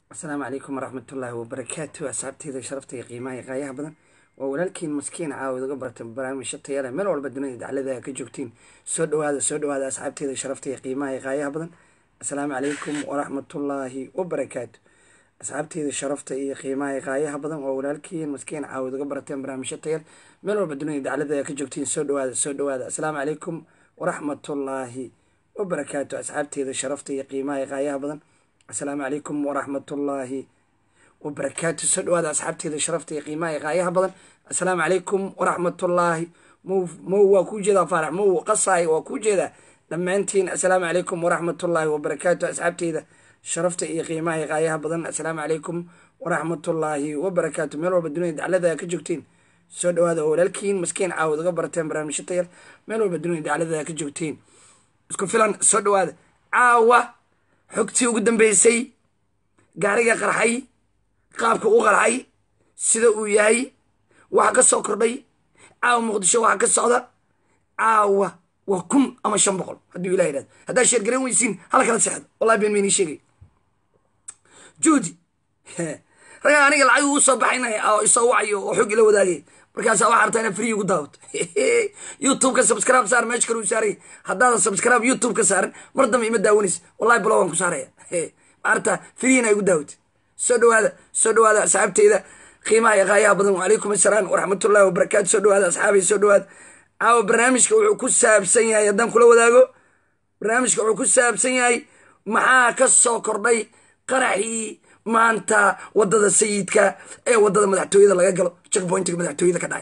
asalaamu calaykum waraxmatullaahi wabarakaatu asxaabteyda sharafta iyo qiimaha iyo qaayaha badan waa walaalkiin maskiin caawid uga bartay barnaamijyo tayale meel walba dunida daclada ka joogtiin soo dhawaada soo dhawaada asxaabteyda sharafta iyo qiimaha iyo qaayaha badan asalaamu calaykum waraxmatullaahi wabarakaatu asxaabteyda sharafta iyo qiimaha iyo qaayaha badan waa walaalkiin maskiin caawid uga barteen barnaamijyo tayale meel walba dunida daclada ka joogtiin soo dhawaada soo dhawaada asalaamu calaykum waraxmatullaahi wabarakaatu asxaabteyda sharafta iyo qiimaha iyo qaayaha badan asalaamu calaykum waraxmatullaahi wabarakaatu soo dhawaada asxaabteeda sharafta iyo qiimaha iyo qaayaha badan asalaamu calaykum waraxmatullaahi mow mow waa kuu jeedaa faarax mow qasaay waa kuu jeedaa dhammaantiin asalaamu calaykum waraxmatullaahi wabarakaatu asxaabteyda sharafta iyo qiimaha iyo qaayaha badan asalaamu calaykum waraxmatullaahi wabarakaatu meel walba dunida daclada ka joogtiin soo dhawaada oo walaalkiin maskiin caawad uga barateen barnaamijyo tayar meel walba dunida daclada ka joogtiin isku filan soo dhawaada caawa xogtii ugu dambeysay gaariga qarxay qaabka u qarxay sida uu yahay waxa ka soo kordhay caawa muqdisho waxa ka socda caawa waa kun ama shan boqol hadduu ilah yidhahdo haddaa sheergaran weysiin hala kala seexdo wallahi been maynii sheegay juudi ragaa aniga lacag ugu soo baxaynaya oo isoo wacayo oo xog ila wadaagay markaasa waxaa rabtaa inaa free ugu daawato youtube-ka subscribe saar meesha kale u saaraya haddaadan subscribe youtube ka saaran mar dambe ima daawanaysa wallahi blogan ku saaraya maarta free ina igu daawata soo dhawaada soo dhawaada asxaabteyda qiimaha iyo qaayaha badan wacalaykum assalaam waraxmatullahi wabarakaatu soo dhawaada asxaabay soo dhawaada caawa barnaamijka wuxuu ku saabsan yahay haddaan kula wadaago barnaamijka wuxuu ku saabsan yahay maxaa ka soo kordhay qaraxii maanta wadada sayidka ee wadada madaxtooyada laga galo checkpointiga madaxtooyada ka dhacay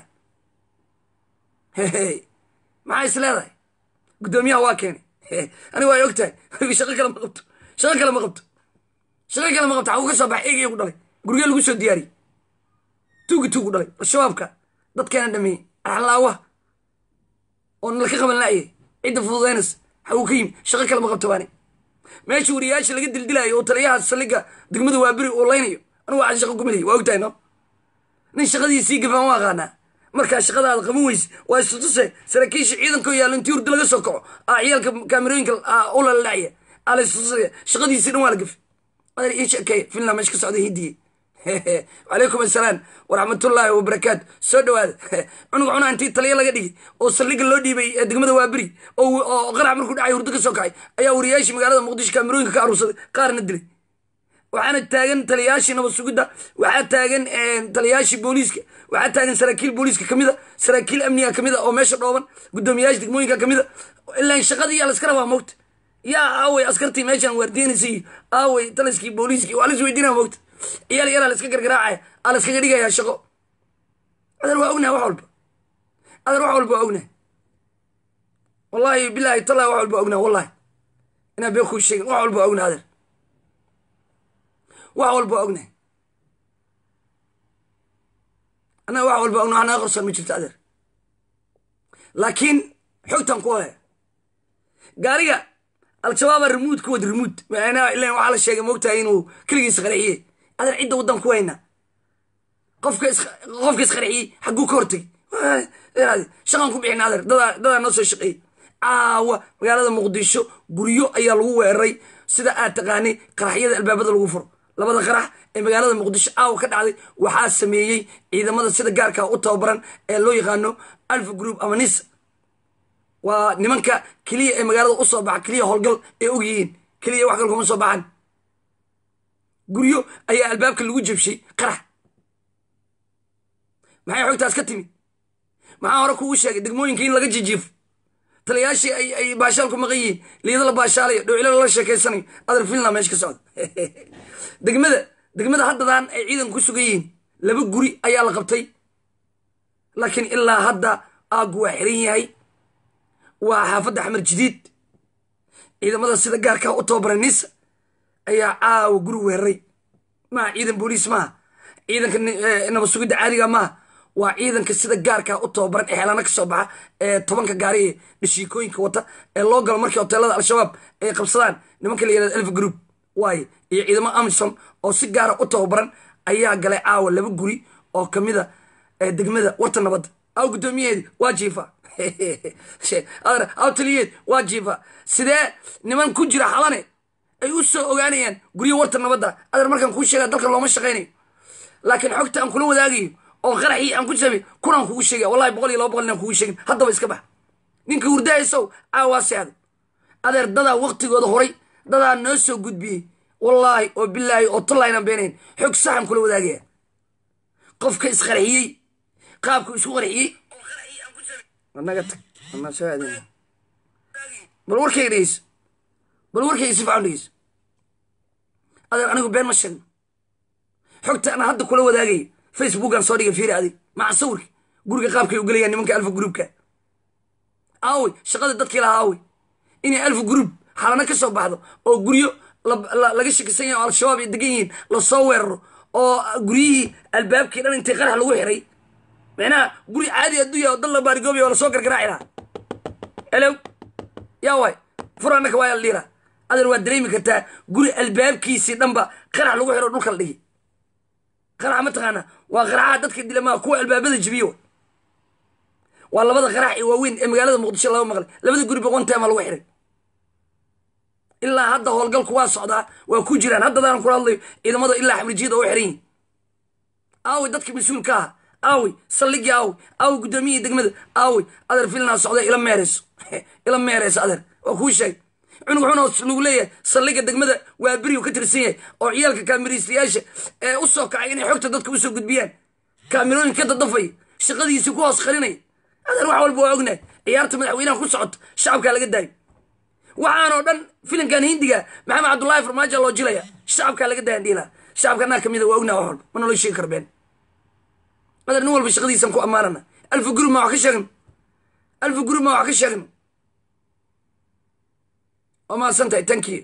maxaa is leedahay guddoomiyaha waa keenay aniga waa ogtahay shaqo kale ma qabto shaqo kale ma qabto shaqo kale ma qabto xagu ka soo bax eegaya ku dhalay gurigee lagu soo diyaariyey tuugi tuugu dhalay al-shabaabka dadkeena dhameeyey arxlaawa oo nalka qaban la'yay cidda fududaynaysa xagu ka yimi shaqo kale ma qabto baani meesha wariyaasha laga dildilaayo oo taliyaha saldhiga degmada waaberi uu laynayo anigu waxaan shaqo kumilay waa ogtahay no nin shaqadiisii gafaan u aqaanaa markaa shaqadaada qaban weyse waa istutuse saraakiisha ciidankoo yaallo intii hurdi laga soo kaco aa ciyaalka kaamerooyinka u laladhacya aa la istutusaya shaqadiisii dhan waa la gafi adeer ii sheekeeya finland meesha ka socda hindiye wacalaykum assalaam waraxmatullaahi wabarakaatu soo dhawaada cunug cunaa intii taliya laga dhigay oo saldhiga loo dhiibay degmada waaberi oo qarax markuu dhacay hurdo ka soo kacay ayaa wariyaashii magaalada muqdisho kaamerooyinka ka aruursaday qaarna dilay waxaana taagan taliyayaashii nabad sugidda waxaa taagan taliyayaashii booliiska waxaa taagan saraakiil booliiska kamida saraakiil amniga kamida oo meesha dhooban guddoomiyayaasha degmooyinka kamida ilaan shaqadii yaa laska rabaa mogta yaa aaway askartii meeshan waardiyanaysa iyo aaway taliskii booliiskii waa lis weydiinaa mogta ciyaal yaraa laska gargaraacaya aa laskaga dhigayaa shaqo adeer waa ognaha wax walba adeer wax walba waa ognaha wallahi bilahi tallahi wax walba waa ognaha wallahi inaan been kuu sheegin wax walba waa ognaha adeer wax walba waa ognahay annaga wax walba ogna wax naga qarsoon ma jirto adeer laakiin xogtan ku haya gaariga al-shabaaba remuud ku wad remuud macnaa ilan waxaa la sheegay moogtahay inuu keligiis qarxiye adeer cidda waddan ku hayna qofka qofka isqarxiyey xagguu ka hortagay shaqan ku bixin adeer dadaa dadaa noo soo shaqeeyey caawa magaalada muqdisho guryo ayaa lagu weeraray sida aad taqaanay qaraxyada albaabada lagu furo labada qarax ee magaalada muqdisho caawa ka dhacday waxaa sameeyey ciidamada sida gaarka u tababaran ee loo yaqaano alfa group ama nisa waa nimanka keliya ee magaalada usoo baxa keliya howlgal ee og yihiin keliya wax kal kuma soo baxan guryo ayaa albaabka lagu jebshay qarax maxay xogtaas ka timi maxaa hore kugu sheegay degmooyinka in laga jijiifo taliyayaashii ay baashaal ku maqan yihiin liida la baashaalayo dhowcilo lala sheekeysanayo adar finland meesha ka socda degmada degmada haddadan ay ciidanka ku sugan yihiin laba guri ayaa la qabtay laakiin ilaa hadda aagu waa xiran yahay waa xaafadda xamar jadiid ciidamada sida gaarkaa u tababaray nisa ayaa caawa guri weeraray maaha ciidan booliis maaha ciidanka nabad sugidda caadiga maaha waa ciidanka sida gaarkaa u tababaran ee xeelaana ka soo baxa ee tobanka gaari ee dhashiikooyinka wata ee loo galo markii hoteelada al-shabaab ay qabsadaan nimanka la yirahdo elfa group waaye iyo ciidamo amisom oo si gaara u tababaran ayaa galay caawa laba guri oo kamida degmada warta nabadda aw guddoomiyaheedi waa jiifa aw taliyeed waa jiifa sidee niman ku jira xalane ay u soo ogaanayaan guryo warta nabadda adeer markaan kuu sheega dalka looma shaqaynayo laakiin xogta aan kula wadaagayo oo qaraxii aan ku samay kunaan kugu sheegaya wallahi boqol iyo laba boqol inaan kugu sheegin haddaba iska bax ninka hurdahaysow caawaasi adag adeer dadaa waktigooda horay dadaa noo soo gudbiyey wallaahi oo bilaahi oo tallaynan beenayn xog saxan kula wadaagaya qofka isqarxiyey qaabku isku qarxiyey naga tag anaa soo aadin bal warkayga dhegeyso bal warkayga si fican dhegeyso adeer anigu been ma sheegno xogta ana hadda kula wadaagayo facebookan soo dhiga fiiri adig maca sawirka guriga qaabkay u gelayaan nimanka alfa groupka aawey shaqada dadkii lahaa aawey inay alfa group xalana ka soo baxdo oo guryo laga shakisan yahay oo al-shabaab ay degan yihiin lasoo weeraro oo guryihii albaabkii dhan intay qarax lagu xiray micnaha guri caadi adduunya oo dal la baarigoobiya oo lasoo gargaraaci lahaa elow yaa waay furanaka waa aldhiira adeer waad dareemi kartaa guri albaabkiisii dhanba qarax lagu xiro dhulka la dhigi qarax mataqaana waa qaraxaha dadka dilamaha kuwa albaabada jibiyo waa labada qarax ee waaweyn ee magaalada muqdisho laga maqlay labada guri boqonteema lagu xiray ilaa hadda howlgalku waa socdaa waa ku jiraan haddadaan kula hadlayo ciidamada ilaa xamrijiyada oo xiran yihin aawey dadka mas-uulka aha aawey saldhigii aawey aawey guddoomiyihii degmada aawey adeer filinaa socda ila meereyso ila meereyso adeer waa kuu sheeg cunug wuxuuna lagu leeyahay saldhiga degmada waa beriyu ka tirsan yahay oo ciyaalka kaamiriistayaasha ee u soo kacay inay xogta dadka usoo gudbiyaan kaamirooyin ka dadafaya shaqadiisii ku hoos qarinaya adeer wax walba waa ognahay ciyaarta madaxweynaha ku socoto shacabkaa laga daayo waxaanoo dhan filimkan hindiga maxamed cabdullaahi farmaajo loo jilaya shacabkaa laga daayan dhiila shacabka anaa kamida waa ognaa wax walba mana loo sheegi karbeen adeer nin walba shaqadiisan ku ammaanana alfa gurub ma wax ka sheegno alfa gurub ma wax ka sheegno waa mahadsan tahay tankiyo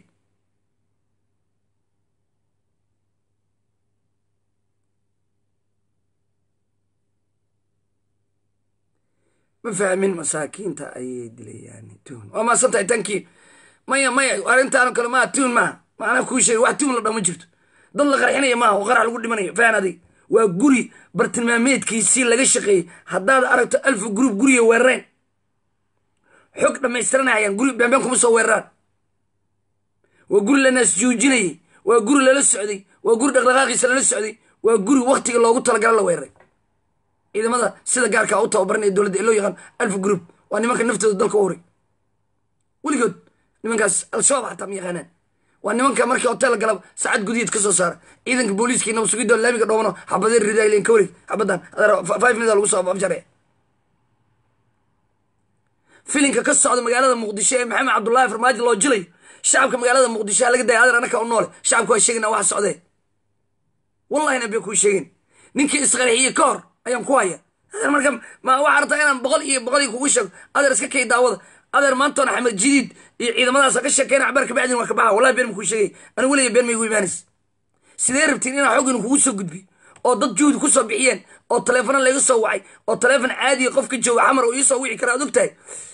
ma fahmin masaakiinta ayay dilayaan tuhun waa mahadsan tahay tankiyo maya maya arrintaano kale maa tuhun maaha maanaa kuu sheegay wax tuhun la dhama jirto dad la qarxinaya maaha oo qarax lagu dhimanayo fahan adig waa guri bartilmaameedkiisii laga shaqeeyey haddaad aragto alfa group guriga weerareen xog dhammaystiranayaan guri beenbeen kuma soo weeraraan waa guri la naasjuujinayay waa guri lala socday waa guri dhaqdhaqaaqiisa lala socday waa guri waktiga loogu talagala la weeraray ciidamada sida gaarkaa u tababaranaya dowladda ee loo yaqaan alfa group waa nimanka naftooda dalka u horay weligood nimankaas al-shabaab xataa ma yaqaanaan waa nimanka markii hotel galab saacad gudiyeed ka soo saara ciidanka booliiskii nabadsugido laamiga dhoobano xabadee ridaaleen ka wareeg xabadan five minutes lagu soo afjare filinka ka socda magaalada muqdisho ee maxamed cabdullaahi farmaajo loo jilayo shacabka magaalada muqdisho laga daya adeer anaka u noole shacabka waa sheegana wax socdee wallahina bay kuu sheegeen ninkii isqarxiyey ka hor ayaan ku haya adeer marka ma waxaa rabtaa inaan boqol iyo boqol iyo kugu sheego adeer iska kay daawada adeer maantoona xamed jadiid iyo ciidamadaasa ka sheekeyna cabaar kabacdin waa ka baxa wallahi been ma kuu sheegay anigu weliga been ma igu imaanaysa sidee rabtiin inaan xog inu kugu soo gudbiyo oo dad juhdi ku soo bixiyeen oo taleefano layga soo wacay oo taleefon caadiya qofka jooga xamar oo iisoo wici kara ad og tahay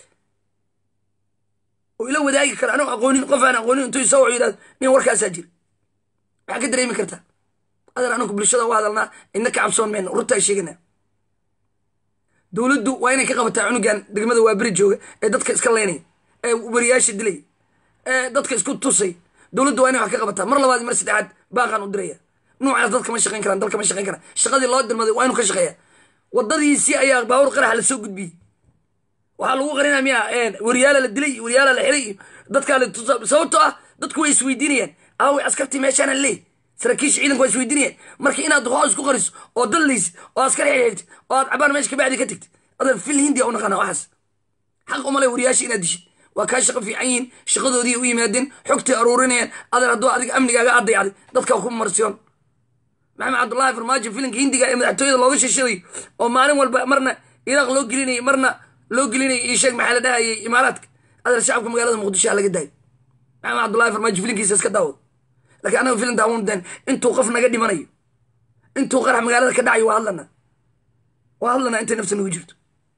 oo ila wadaagi kara anuu aqoonin qof aan aqoonin intuu isoo wacu yidhahdo nin warkaasaa jira maxaa ka dareemi kartaa adeer anagu bulshada u hadalnaa idna ka cabsoon mayno runtaa sheegana dowladdu waa inay ka qabataa cunugan degmada waa beri jooga ee dadka iska leynaya ee wariyaasha dilay ee dadka isku tusay dowladdu waa inay wax ka qabataa mar labaad mar saddexaad baaqaan u diraya nuucaas dadka ma shaqayn karaan dalka ma shaqayn karaan shaqadii loo dirmaday waa inuu ka shaqeeya wadadiisii ayaa baawur qaraxa la soo gudbiyey waxaa lagu qarinaya miya wariyaala la dilay iyo wariyaala la xiray iyo dadkaa la tusa sababtoo ah dadku way isweydiinayaan aaway askartii meeshaana leey saraakiisha ciidanka waa isweydiinayaan marka inaad hoos ku qariso oo dallaysid oo askar xirxirtid oo aad cabaan meesha kabacdi ka tagtid adeer fil hindiya u naqana waxaas xaq umale wariyaasha inaad dishid waa kaa shaqo fiican yihiin shaqadoodii u yimaadeen xogtay aruurinayaan adeer hadduu adiga amnigaaga addayacday dadkaa ku marsiyoon maxamed cabdullaahi farmaajo filinka hindiga ee madaxtooyada looga shishadayo oo maalin walba marna iraaq loo gelinayay marna loo gelinayay iyo sheeg maxaa la dhahayay imaaraadka adeer shacabka magaalada muqdisho ha laga daayo maxamed cabdullaahi farmaajo filinkiisa iska daawad lakiin anaga filin daawan dan intuu qof naga dhimanayo intuu qarax magaalada ka dhacayo waa hadlana waa hadlana intay nafta nagu jirto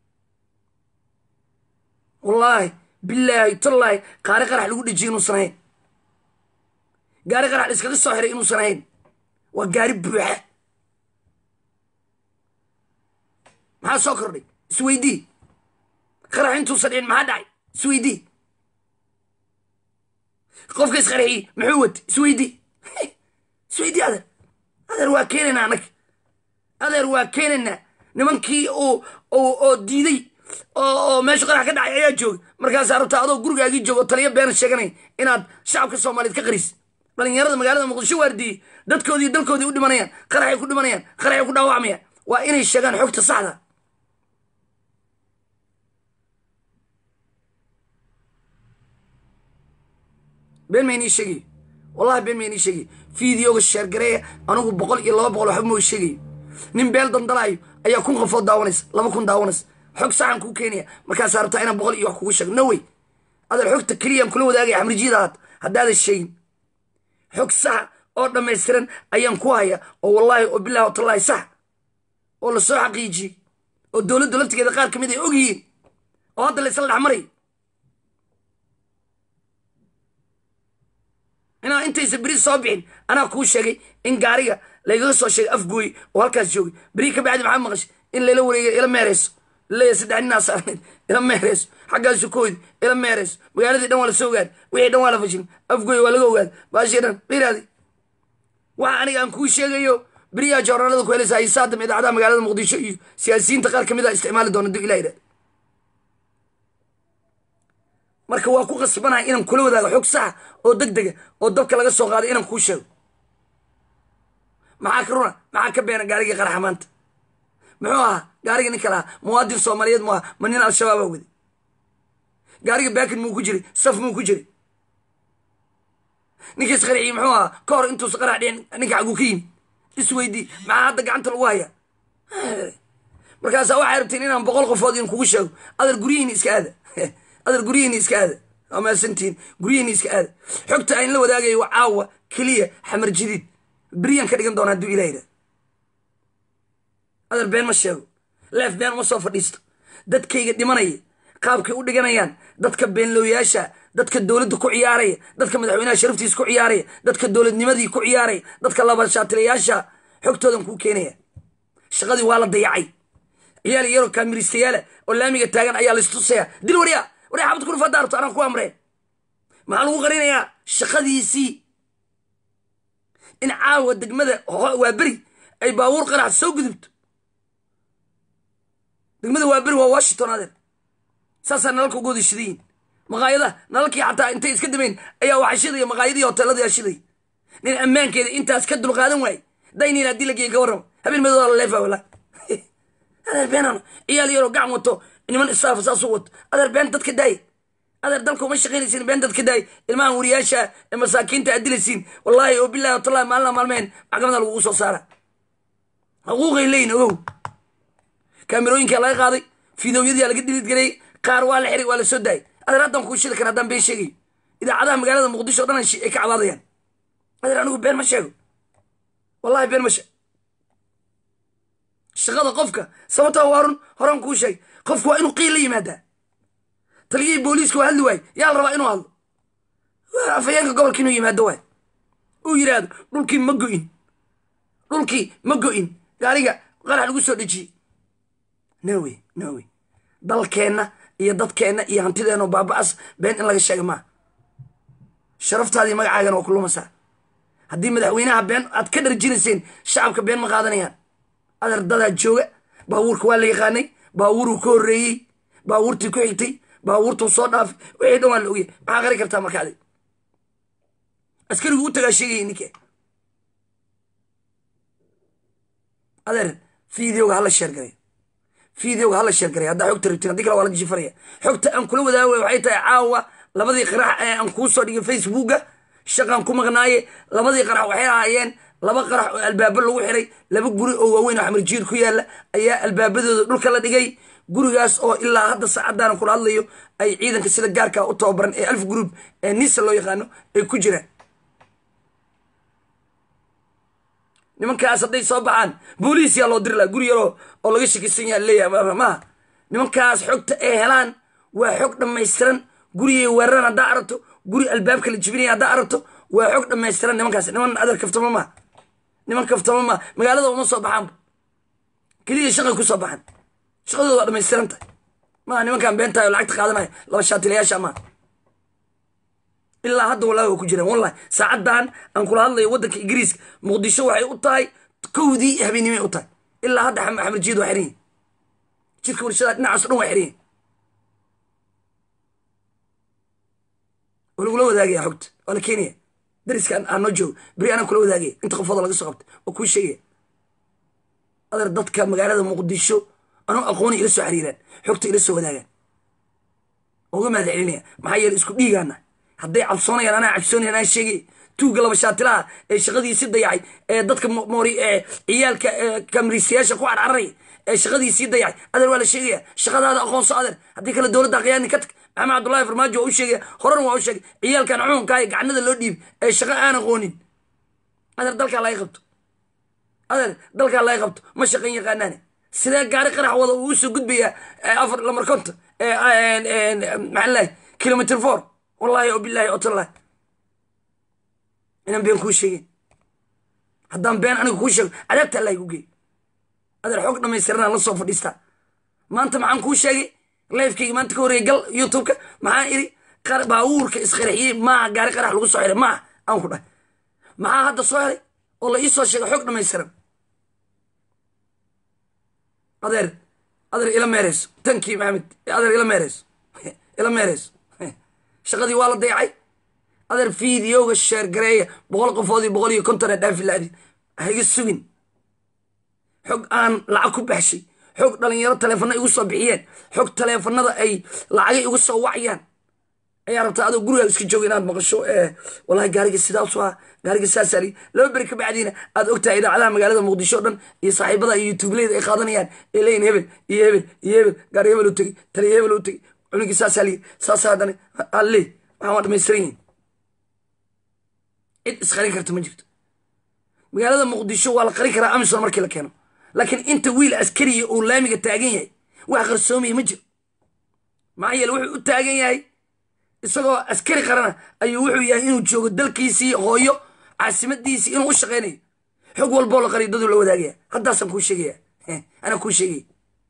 wallaahi bilaahi tallaahi qaari qarax lagu dhejiye inuusan ahayn gaari qarax la iskaga soo xiray inuusan ahayn waa gaari buuxa maxaa soo kordhay isweydii qarax intuusan dhicin maxaa dhacay isweydii qofka isqarxiyey muxuu watay isweydii isweydii adeer adeer waa keenaynaa annaga adeer waa keenaynaa nimankii oo oo diiday oo meeshu qarax ka dhacay ayaa jooga markaasaa rabtaa adoo gurigaagii jooga oo taliya beena sheeganay inaad shacabka soomaaliyeed ka qaris dhalinyarada magaalada muqdisho waardiyey dadkoodii dalkoodii u dhimanayaan qaraxay ku dhimanayaan qaraxay ku dhaawacmayaan waa inay sheegaan xogta saxda been ma inii sheegayo wallahi been ma inii sheegayo fideoga sheergareeya anigu boqol iyo laba boqol waxba ma sheegayo nin beel dandalaayo ayaa kun qofood daawanaysa laba kun daawanaysa xog saxan kuu keenaya markaasaa rabtaa inaan boqol iyo wax kugu sheego no way adeer xogta keliyaan kula wadaagaya xamrijidaad haddaadan sheegin xog sax oo dhammaystiran ayaan ku haya oo wallaahi oo bilahi o tallaahi sax oo lasoo xaqiijiyey oo dowladdu laftigeeda qaar ka mid ay og yihiin oo hadda laysla dhexmaray inaa intaysa beri soo bixin anaa kuu sheegay in gaariga laygaga soo sheegay afgooy oo halkaas joogay beri ka bacdi maxaa maqashay in layla wareegay ila meerayso leeya saddex ninaa saarnayd ila meerayso xaggaasu kooyda ila meerayso magaaladii dhan waa la soo ogaad wixii dhan waa la fashilin afgooy waa laga ogaad baashii dhan iraadi waxa aniga aan kuu sheegayo beriyaa joornaalada ku helaysa hisaadam idaacadaha magaalada muqdisho iyo siyaasiyiinta qaar ka mid a isticmaali doona duu ilah idhahd marka waa ku qasbanahay inaan kula wadaago xog saxa oo deg dega oo dabka laga soo qaaday inaan kuu sheego maxaa ka runa maxaa ka beena gaarigii qaraxa maanta muxuu ahaa gaariga ninka lahaa muwaadin soomaaliyeed mu aha ma nin al-shabaabaa waday gaariga baakin muu ku jiray saf muu ku jiray ninka isqarxiyey muxuu ahaa ka hor intuusa qarax dhicin ninka xaguu ka yimi isweydii maxaa hadda gacanta lagu hayaa markaasaa waxay rabteen inaan boqol qofood in kugu sheego adeer guryihiini iska aada adeer guryihiini iska aada waa maasantihiin guryihiini iska aada xogta aan la wadaagayo waa caawa keliya xamar jadiid beriyaan ka dhigan doona hadduu ilah yidhah adeer been ma sheego leef been uma soo fadhiisto dadkayga dhimanaya qaabkay u dhiganayaan dadka beenlooyaasha dadka dowladda ku ciyaaraya dadka madaxweynaha sharaftiisa ku ciyaaraya dadka dowladnimadii ku ciyaaraya dadka labashaatilayaasha xogtoodan kuu keenaya shaqadii waa la dayacay ciyaal yaroo kaamiristayaala oo laamiga taagan ayaa laistusaya dil warya warya xabad ku dhufaada arto anaan ku amreen maxaa lagu qarinayaa shaqadiisii in caawa degmada waa beri ay baabuur qarax soo gudubto degmada waa beri waa washington adeer saasaa nalalka uga wada shidayiin maqaayadaha nalalkii xataa intay iska dameyn ayaa waxa shidaya maqaayadii hoteeladii aa shidaya nin ammaankeeda intaas ka dulqaadan waaye dayniin haddii la geeya ka warrama habeen madooda la leefa wala adeer beenan ciyaal yaroo gacan wato niman istaafa saasuu wato adeer been dadka daaya adeer dalka uma shaqaynaysiin been dadka daaya ilmahan wariyaasha ee masaakiinta aad dilaysiin wallaahi oo bilahi watallahi maalina maalmeen maxkamada lagugu soo saara xuquuqay leeyin ogow kaamirooyinkaa laga qaaday fidowyadii laga dilid gareeyey qaar waa la xiray waa la soo daayay adeer haddaan kuu shidi kara haddaan been sheegayo idaacadaha magaalada muqdisho o dhan ay ka cabaadayaan adeer anigu been ma sheego wallahi been ma sheego shaqada qofka sababtaa waarun horaan kuu sheegay qofku waa inuu qiil la yimaadaa taliyihii booliiska waa hadli waaye yaa la rabaa inuu hadlo afayeenka gobolka inuu yimaado waay uu yidhaahdo dhulkii ma go-in dhulkii ma go-in gaariga qarax lagu soo dhejiyey nowey nowey dalkeenna iyo dadkeenna iyo hantideenna baaba-as been in laga sheega maaha sharaftaadii magacaagana waa ku lumasaa haddii madaxweynaha been aad ka dharjinayseen shacabka been ma qaadanayaan adeer dadaa jooga baabuurka waa la yaqaanay baabuuruu ka horreeyey baabuurtii ku xigtay baabuurtuu soo dhaafay wixii dhan waa la ogyahy maxaa qari kartaa marka adig askarigu u tagaa sheegaya ninke adeer fideoga hala sheergaray fideoga hala sheergaray haddaa xogta rabtin haddii kale waa laga jifaraya xogta aan kula wadaagay waxay tahay caawa labadii qarax ee aan kuu soo dhigay facebooka shaqaan ku maqnaaye labadii qarax waxay ahaayeen laba qarax oo albaabo lagu xiray laba guri oo waaweyn oo xamarjiir ku yaalla ayaa albaabadooda dhulka la dhigay gurigaas oo ilaa hadda saacaddaana kula hadlayo ay ciidanka sida gaarka u tababaran ee alf group ee nisa loo yaqaano ay ku jiraan nimankaas hadday soo baxaan booliis yaa loo diri laha guri yaroo oo laga shakisan yaha leeyahay maaha nimankaas xogta ay helaan waa xog dhammaystiran gurigay weeraran haddaa aragto guri albaabka la jibinaya haddaa aragto waa xog dhammaystiran nimankaas niman adeer kaftamo maa niman kaftamo maa magaalada uma soo baxaanba keliya shaqay ku soo baxaan shaqadooda waa dhamaystiran tahay maaha nimankaan beentahay oo lacagta qaadanaya laba shaatilayaasha maaha ilaa hadda wallahi waa ku jiraan wallahi saacaddan aan kula hadlayo waddanka ingiriiska muqdisho waxay u tahay kowdii habeennimay u tahay ilaa hadda xamar jiid waa xiran yihin jirka warshada dhinacaas o dhan waa xiran yihin waa lagula wadaagaya xogta waa la keenaya dariska aan noo joogo beri anaan kula wadaagaya inta qofooda laga soo qabta waa kuu sheegaya adeer dadka magaalada muqdisho anuu aqooni ila soo xiriiraan xogta ila soo wadaagaan uga mahad celinaya maxaa yeele isku dhiigaana hadday cabsoonayaan anaa cabsoonaya anaa sheegay tuugga laba shaatilaha ee shaqadiisii dayacay ee dadka moori ee ciyaalka kamriisayaasha ku carcararaya ee shaqadiisii dayacay adeer waa la sheegaya shaqadaada aqoonso adeer haddii kale dowladda aqyaani ka tag maxamed cabdullahi farmaajo waa u sheegaya horena waa u sheegay ciyaalkan cuunkaa ee gacanada loo dhiibay ee shaqa aan aqoonin adeer dalkaa laga qabto adeer dalkaa laga qabto ma shaqan yaqaanaane sidee gaari qarax wada uu usoo gudbayaa afar lamar konta maxaa lahay kilomitr four wallahi o bilahi otallahi inaan been kuu sheegin haddaan been aniga kuu sheego cadaabta allah igu geey adeer xoog dhamaystiranaan la soo fadhiistaa maanta maxaan kuu sheegay lifekayga maanta ka horreeyay gal youtubeka maxaan iri baabuurka isqarxiyey maaha gaari qarax lagu soo xiray maaha aan ku dhahay maxaa hadda soo helay oo la ii soo sheegay xoog dhamaystiran adeer adeer ila meereyso tankii maxamed adeer ila meereyso ila meereyso shaqadii waa la dayacay adeer fideoga sheer gareeya boqol qofoodii boqol iyo konton dhaafi laadi haiga sugin xog aan lacag ku baxshay xog dhalinyaro taleefana igu soo bixiyeen xog taleefanada ay lacagay igu soo wacayaan ayaa rabtaa adoo gurigaa iska jooga inaad maqasho wallahi gaariga sidaasu ah gaariga saasaali laba beri ka bacdiina aad ogtahay idaacadaha magaalada muqdisho o dhan iyo saaxiibada iyo yutubleyda ay qaadanayaan ee leeyihin hebel iyo hebel iyo hebel gaari hebel u tegey taliya hebel u tegey cunugii saasaa liyi saasaa haddana alle waxaan waa dhamaystiran yihin cid isqarin karta ma jirto magaalada muqdisho waa la qarin karaa amison markii la keeno laakiin inta wiil askariya uu laamiga taagan yahay wax qarsoomaya ma jiro maxaa yeele wuxuu u taagan yahay isagoo askari qarana ayuu wuxuu yahay inuu joogo dalkiisii hooyo caasimadiisii inuu u shaqaynayo xog walboo la qariyo daduu la wadaagaya haddaasaan kuu sheegaya anaa kuu sheegaya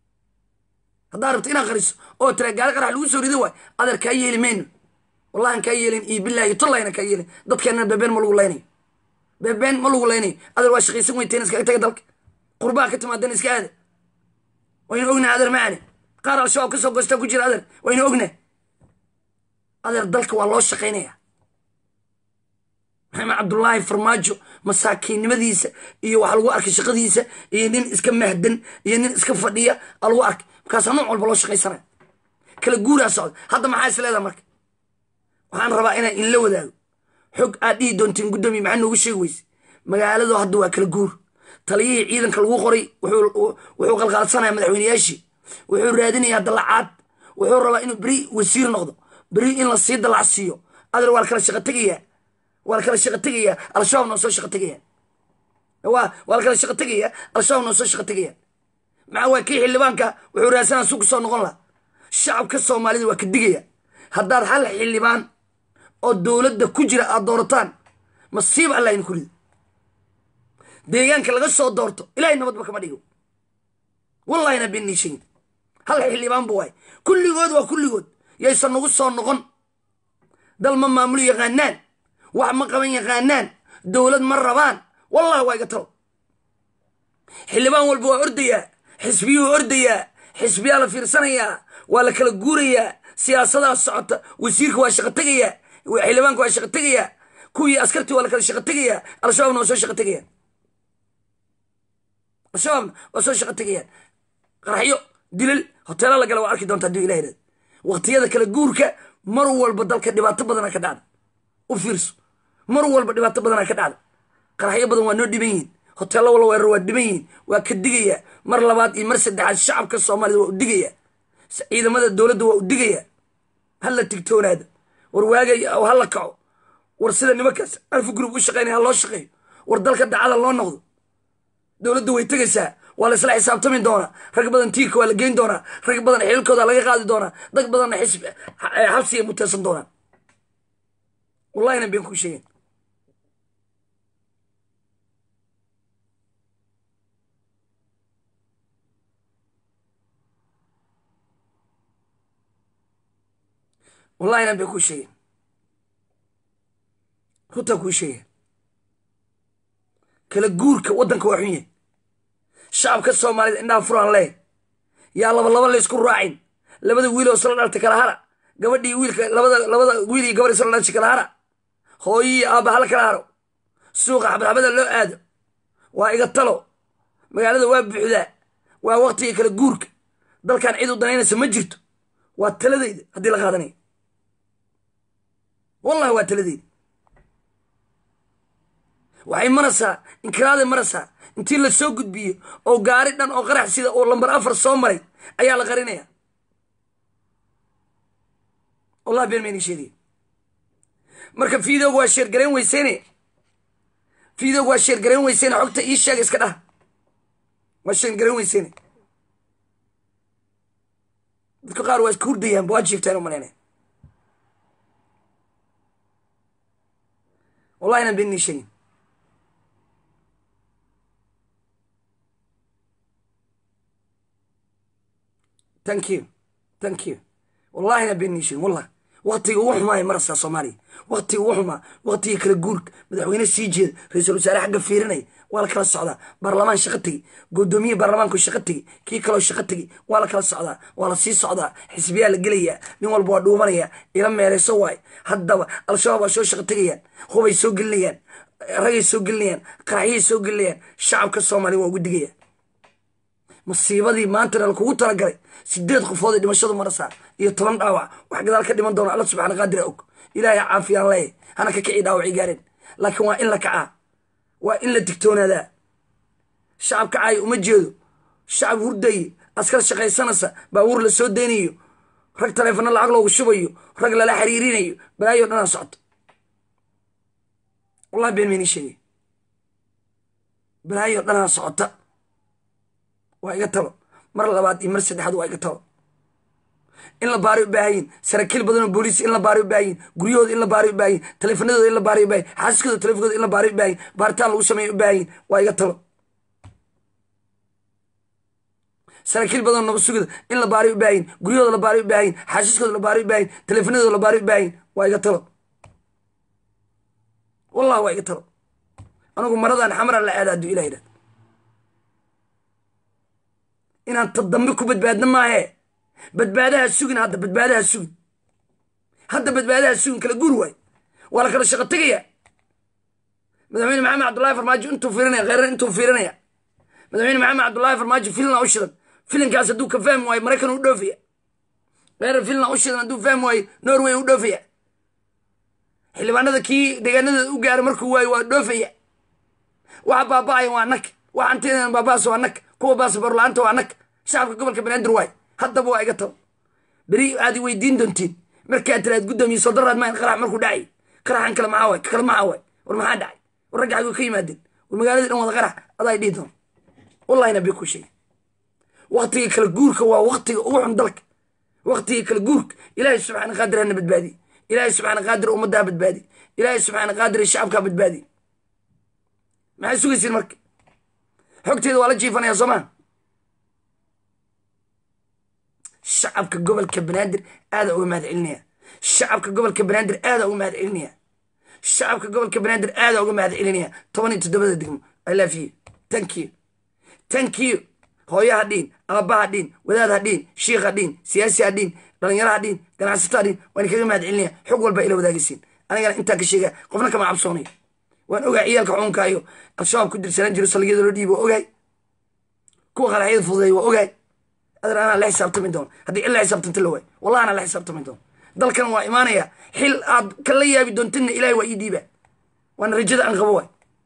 haddaa rabto inaad qariso oo tira gaari qarax lagu soo rido waay adeer kaa yeeli mayno wallahan kaa yeelin iyo bilahi tollayna kaa yeelin dadkeenana beebeen ma lagu laynayo beebeen ma lagu laynayo adeer waa shaqaysan weyteen iskaga taga dalka qurbaha ka timaadana iska aada waynu ognahay adeer maane qaar al-shabaab ka soo goostaa ku jira adeer waynu ognahay adeer dalka waa loo shaqaynaya maxamed cabdullaahi farmaajo masaakiinnimadiisa iyo waxaa lagu arkay shaqadiisa iyo nin iska mahdan iyo nin iska fadhiya aa lagu arkay markaasaa nooc walba loo shaqaysanaya kala guuraa socda hadda maxaa is leedaha marka waxaan rabaa inaan inla wadaago xog aad dhihi doontiin guddoomiye maxaa noogu sheegi weyse magaaladu hadda waa kala guur taliyihii ciidanka lagu qoray wuxuu qalqaalsanaya madaxweyneyaashii wuxuu raadinayaa dalacaad wuxuu rabaa inuu beri wasiir noqdo beri in la sii dalacsiiyo adeer waa la kala shaqo tegayaa waa la kala shaqo tegayaa al-shabaab noo soo shaqo tegaya waa waa la kala shaqo tegayaa al-shabaab noo soo shaqo tegaya maxaa waa kii xildhibaanka wuxuu raadsanaa su ku soo noqon laha shacabka soomaalida waa ka digaya haddaad hal xildhibaan oo dowladda ku jira aad doorataan masiib allah in ku rido deegaanka laga soo doorto ilahay nabadba kama dhigo wallahina beenii sheegin hal xildhibaan bu waay kulligood waa kulligood yaysan nagu soo noqon dal ma maamulo yaqaanaan wax ma qaban yaqaanaan dowlad ma rabaan wallahi waa iga talo xildhibaan walba waa ordayaa xisbiyuu ordayaa xisbiyaa la fiirsanayaa waa la kala guurayaa siyaasadaha socota wasiirka waa shaqo tegayaa xildhibaanka waa shaqo tegayaa kuwii askartii waa la kala shaqo tegayaa al-shabaabna waa soo shaqo tegayaan al-shabaabna waa soo shaqo tegayaan qaraxyo dilal hoteela la gala waa arki doonta haduu ilah irad waqtiyada kala guurka mar walba dalka dhibaato badana ka dhacda u fiirso mar walba dhibaato badana ka dhacda qaraxyo badan waa noo dhiban yihiin hoteello walla weerar waa dhiban yihiin waa ka digaya mar labaad iyo mar saddexaad shacabka soomaalida waa u digaya ciidamada dowladda waa u digaya hala tigtoonaada war waagay ha la kaco war sida nimankaas alfu group u shaqeynaya ha loo shaqeeyo war dalka dacada loo noqdo dowladda way tegaysaa waa la isla xisaabtami doonaa rag badan tiirka waa la geyn doonaa rag badan xililkooda laga qaadi doonaa dad badanna xabsiga muteysan doonaan wallahina been kuu sheegen wallahina been kuu sheegen runtaa kuu sheegaya kala guurka waddanka waa xun yahay shacabka soomaaliyed indhaha furaan lee yaa laba laba laysku raacin labada wiil oo isla dhaltay kala hara gabadhii wiilka labada labada wiil iyo gabadh isla dhaltay kala hara hooyii aabba hala kala haro suuqa xabadxabada loo aado waa iga talo magaalada waa buuxdaa waa waktiga kala guurka dalkan cid u danaynaysa ma jirto waa taladayda haddii la qaadanaya wallahi waa taladayda waxay maraysaa inkiraaday maraysaa intii la soo gudbiyo oo gaari dhan oo qarax sida oo lambar afar soo maray ayaa la qarinaya wallahi been mayni sheegaya marka fiidooga waa sheergarayn weyseyne fiidooga waa sheergarayn weyseyne xogta ii sheega iska dhaha waa sheergarayn weyseyne dadka qaar waa iska hurdayaanba waa jiiftaan u malaynaya wallahi inaan been nii sheegin thank you thank you wallahina been nii sheegin wallah waktiga ugu xumaaya marasaa soomaaliya waktiga ugu xumaa waktiga kala guurka madaxweyne sii jeeda ra-iisul wasaare xagga fiirinaya waa la kala socdaa baarlamaan shaqo tegi guddoomiye baarlamaanku shaqo tegi kii kaloo shaqo tegi waa la kala socdaa waa la sii socdaa xisbiyaa la gelayaa nin walba waa dhuumanaya ila meereyso waay haddaba al-shabaab waa soo shaqo tegayaan hubay soo gelinayaan ragay soo gelinayaan qaraxyay soo gelinayaan shacabka soomaaliya waa ugu digayaan masiibadii maantana lakugu talagalay sideed qofood ay dhimashadu marasaa iyo toban dhaawac wax gadaal ka dhiman doona alla subxaana qaadira og ilaahay caafiyaan leeyahy hana ka kici dhaawacii gaareen laakiin waa in la kacaa waa in la digtoonaadaa shacab kacaaya uma jeedo shacab hurdaye askar shaqaysanaysa baabuur la soo daynayo rag taleefano lacag loogu shubayo rag lala xiriirinayo balaayo dhanaa socto wallahi been mayni sheegay balaayo dhanaa socota waa iga talo mar labaad iyo mar saddexaad waa iga talo in la baaray u baahayin saraakiil badan oo booliis in la baaray u baahayin guryahooda in la baaray u baahayin taleefanadooda in la baaray u baahayin xaasaskooda taleefankooda in la baaray u baahayin baaritaan lagu sameeya u baahayin waa iga talo saraakiil badan oo nabad sugida in la baaray u baahayin guryahooda la baaray u baahayin xaasaskooda la baaray u baahayin taleefanadooda la baaray u baahayin waa iga talo wallahi waa iga talo anigu maradan xamaran la aada hadduu ilah yidhahda inaan ta dambe ku badbaadno maahe badbaadaha sugin hadda badbaadaha sugin hadda badbaadaha sugin kala guur waay waa la kala shaqo tegaya madaxweyne maxamed cabdullahi farmaajo intuu fiirinaya kheyran intuu fiirinaya madaxweyne maxamed cabdullahi farmaajo filina u shidan filinkaas hadduu ka fahmi waayo maraykan u dhoofaya kheyran filina u shidan hadduu fahmi waayo norway u dhoofaya xildhibaanada kii deegaanadeeda u gaaray markuu waayo waa dhoofaya waxa baaba'aya waa nag waxa antidan baabaas waa nag kuwa baasabor la-aanta waa nag shacabka gobolka banaadir waay haddaba waa iga talo beri aad i weydiin doontiin markaad tiraad guddoomiye soldaraad maan qarax markuu dhacay qaraxan kale maxaa waay kale maxaa waay war maxaa dhacay war ragga xaguu ka yimaadeen war magaaladii dhan wada qarax adaa dhihi doon wallahi nabi ku sheegay waktiga kala guurka waa waktiga ugu xun dalka waktiga kala guurka ilaahay subxaana qaadir hana badbaadi ilaahay subxaana qaadir ummaddaa badbaadi ilaahay subxaana qaadir shacabkaa badbaadi maxay sugaysiin marka xogteeda waa la jiifanaya soomaa shacabka gobolka banaadir aada uga mahad celinaya shacabka gobolka banaadir aada uga mahad celinaya shacabka gobolka banaadir aada uga mahad celinaya toban iyo toddobada degmo i love you thank you thank you hooyo ha dhiin aabba ha dhiin wadaad ha dhiin shiikh ha dhiin siyaasi ha dhiin dhalinyaro ha dhiin ganacsato ha dhiin waan kaga mahad celinaya xog walba ila wadaagaysiin anigana intaa ka sheegaya qofna kama cabsoonayo waan ogahay ciyaalka xuunkaayo al-shabaab ku dirsanaan jiro salgiyada loo dhiibi waa ogahay kuwa qaraxyada fududeey waa ogahay adar anaa la xisaabtami doono haddii cid la xisaabtanta la waay wallahi anaa la xisaabtami doono dalkan waa imaanaya xil aad kala yaabi doontina ilahay waa ii dhiiba waana rajada aan qabo waay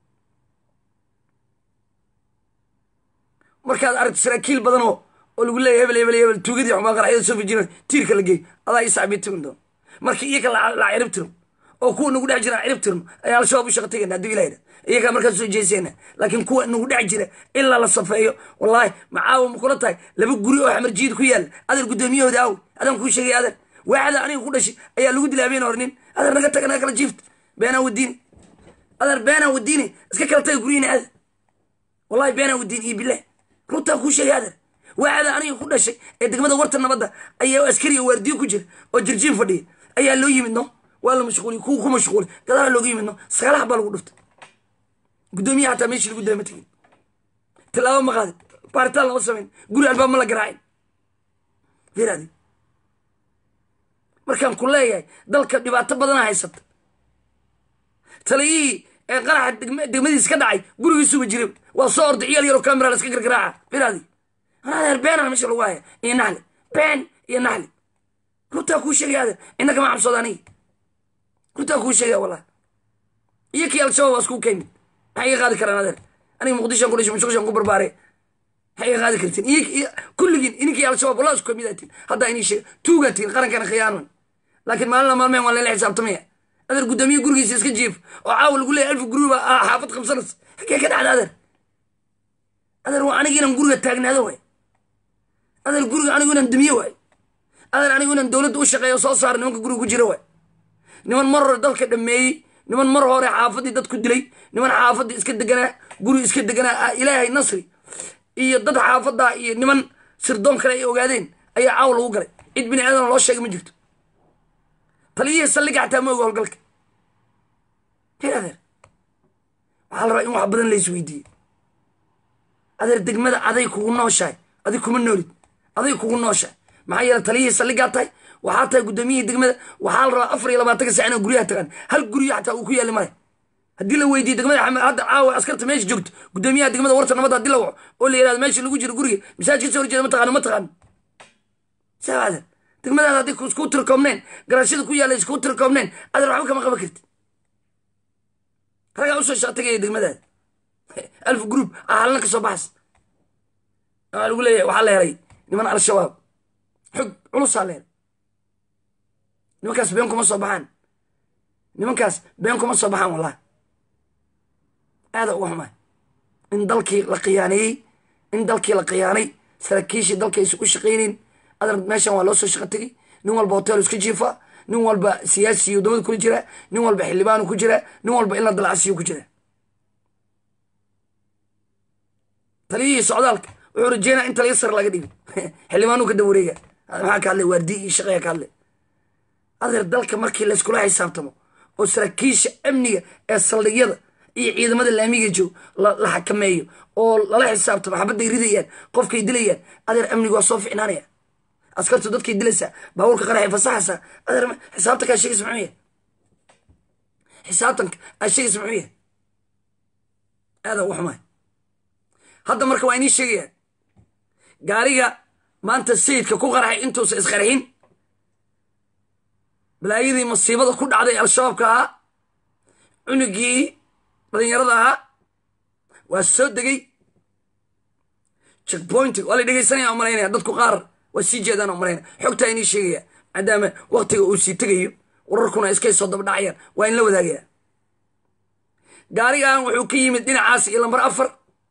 markaad aragto saraakiil badan oo oo lagu leeyahy hebel hebel hebel tuugadii xumaa qaraxyada soo fijina tiirka la geey adaa ii sacbii timin doono markii iyaka la cirib tiro oo kuwa nagu dhex jira cirib tirno ayaa al-shabaab u shaqa tegayna hadduu ilah yidha iyagaa markaas soo jeesayna laakiin kuwa nagu dhex jira ilaa la safeeyo wallaahi macaawa ma kula tahay laba guri oo xamarjiid ku yaalla adeer guddoomiyahooda aw adaan kuu sheegay adeer waaxda aniga ku dhashay ayaa lagu dilay habeen hor nin adeer naga taga naga kala jiifta beenaa wadiini adeer beenaa wadiini iska kala taga guryihiina adeer wallahi beenaa wadiini iyo bilah runtaan kuu sheegay adeer waaxda aniga ku dhashay ee degmada warta nabadda ayaa askari oo waardiyo ku jira oo jirjiin fadhiya ayaa loo yimid no waa la mashquuliy kuwa ku mashquuli gadaala looga yimidno sagaalaha baa lagu dhuftay guddoomiyaha hataa meeshii lagu daya ma tegin tilaabo ma qaadin baaritaan lama samayn guri albaab ma la garaacin firaadi markaan ku leeyahay dalka dhibaato badana haysata taliyihii ee qaraxa degmadiis ka dhacay gurigiisuba jiray waa soo orday ciyaal yaroo camera la iska gargaraaca firaadi adeer beenana meesha lagu haya iyo naxli been iyo naxli runtaa kuu sheegaya adeer inna kama cabsooda aniga runtaa kuu sheegaya wallahi iyo kii al-shabaab waa isku kaymid maxay iga qaadi karaan adeer aniga muqdishoan ku dhashay mushqishan ku barbaare maxay iga qaadi kartiin iyo kulligiin ininkii al-shabaab wallah isku kamid atiin haddaa inii sheeg tuugaa tihin qarankana khiyaanan laakiin maalina maalmeen waa layla xisaabtamaya adeer guddoomiye gurigiisa iska jiif oo caawa lagu leeyahy alfa guruba xaafad qabsanas xagee ka dhacda adeer adeer waa aniga inaan guriga taagnaado waay adeer guriga anigu inaan dumiye waay adeer anigu inaan dowladda u shaqeeyo soo saara nimanka guriga ku jira waay niman mar hore dalka dhameeyey niman mar hore xaafaddii dadku dilay niman xaafaddii iska deganaa guri iska deganaa ilaahay nasri iyo dad xaafaddaa iyo niman sirdoon kale ay ogaadeen ayaa caaw lagu galay cid bini aadana loo sheega ma jirto taliyihii saldhiga xataa ma oga howlgalka hir adeer waxaa la rabaa in wax badan la isweydiiye adeer degmada aday kugu nooshahay adig kuma noolid aday kugu nooshahay maxaa yeele taliyihii saldhigaa tahay waxaa tahay guddoomiyihii degmada waxaa la rabaa afar iyo labaatanka sac inaa guryaha tagaan hal guryo xataa uu ku yaali male haddii la weydiiye degmada hadda caawa askarta meesha joogto guddoomiyaha degmada warta nabadda haddii la waco oo la yihahdo meesha lagu jiro guriga masaajid kasoo horjeeda ma taqaano ma taqaano saa adeer degmadaada hadday isku tirkoobneen garaashada ku yaalla isku tirkoobneen adeer waxba kama qaban karti ragaa usoo shaatagaya degmadaada alf group ah halna ka soo baxas waxaa lagu leeyahay waxaa la helay niman al-shabaab xog culusaa la helay nimankaas been kuma soo baxaan nimankaas been kuma soo baxaan wallahi aada uga xumaa in dalkii la khiyaaneeyey in dalkii la khiyaanay saraakiishii dalka aysan u shaqayneyn adeer meeshan waa loo soo shaqo tegey nin walba hotel iska jiifa nin walba siyaasiyo wadamada kula jira nin walba xildhibaanu ku jira nin walba in la dalacsiyo ku jira taliyihii socdaalka wuxuu rajeynaa in taliya sar laga dhigo xildhibaanu ka daba wareega maxaa ka hadlay waardi iyo shaqaya ka hadlay adeer dalka markii layskula xisaabtamo oo saraakiisha amniga ee saldhigyada iyo ciidamada laamiga joog la xakameeyo oo lala xisaabtamo xabadday ridayaan qofkay dilayaan adeer amniga waa soo ficnaanaya askartu dadkay dilaysaa baabuurka qaraxay fasaxaysaa adeer xisaabtanka aa sheegaysa muxuu yahay xisaabtanka aa sheegaysa muxuu yahay aada uga xumaay hadda marka waa inii sheegayaan gaariga maanta sayidka ku qaraxay intuusa isqarxin balaayadii masiibada ku dhacday al-shabaabka ahaa cunugii dhalinyarada ahaa waa soo degay checkpoint waa la dhegeysanaya o malaynaya dadku qaar waa sii jeedaan oo malaynaya xogtaa inii sheegaya maadaama waktiga uu sii tegayo wararkuna iskay soo dabadhacayaan waa in la wadaagaya gaarigan wuxuu ka yimid dhinacaas iyo lambar afar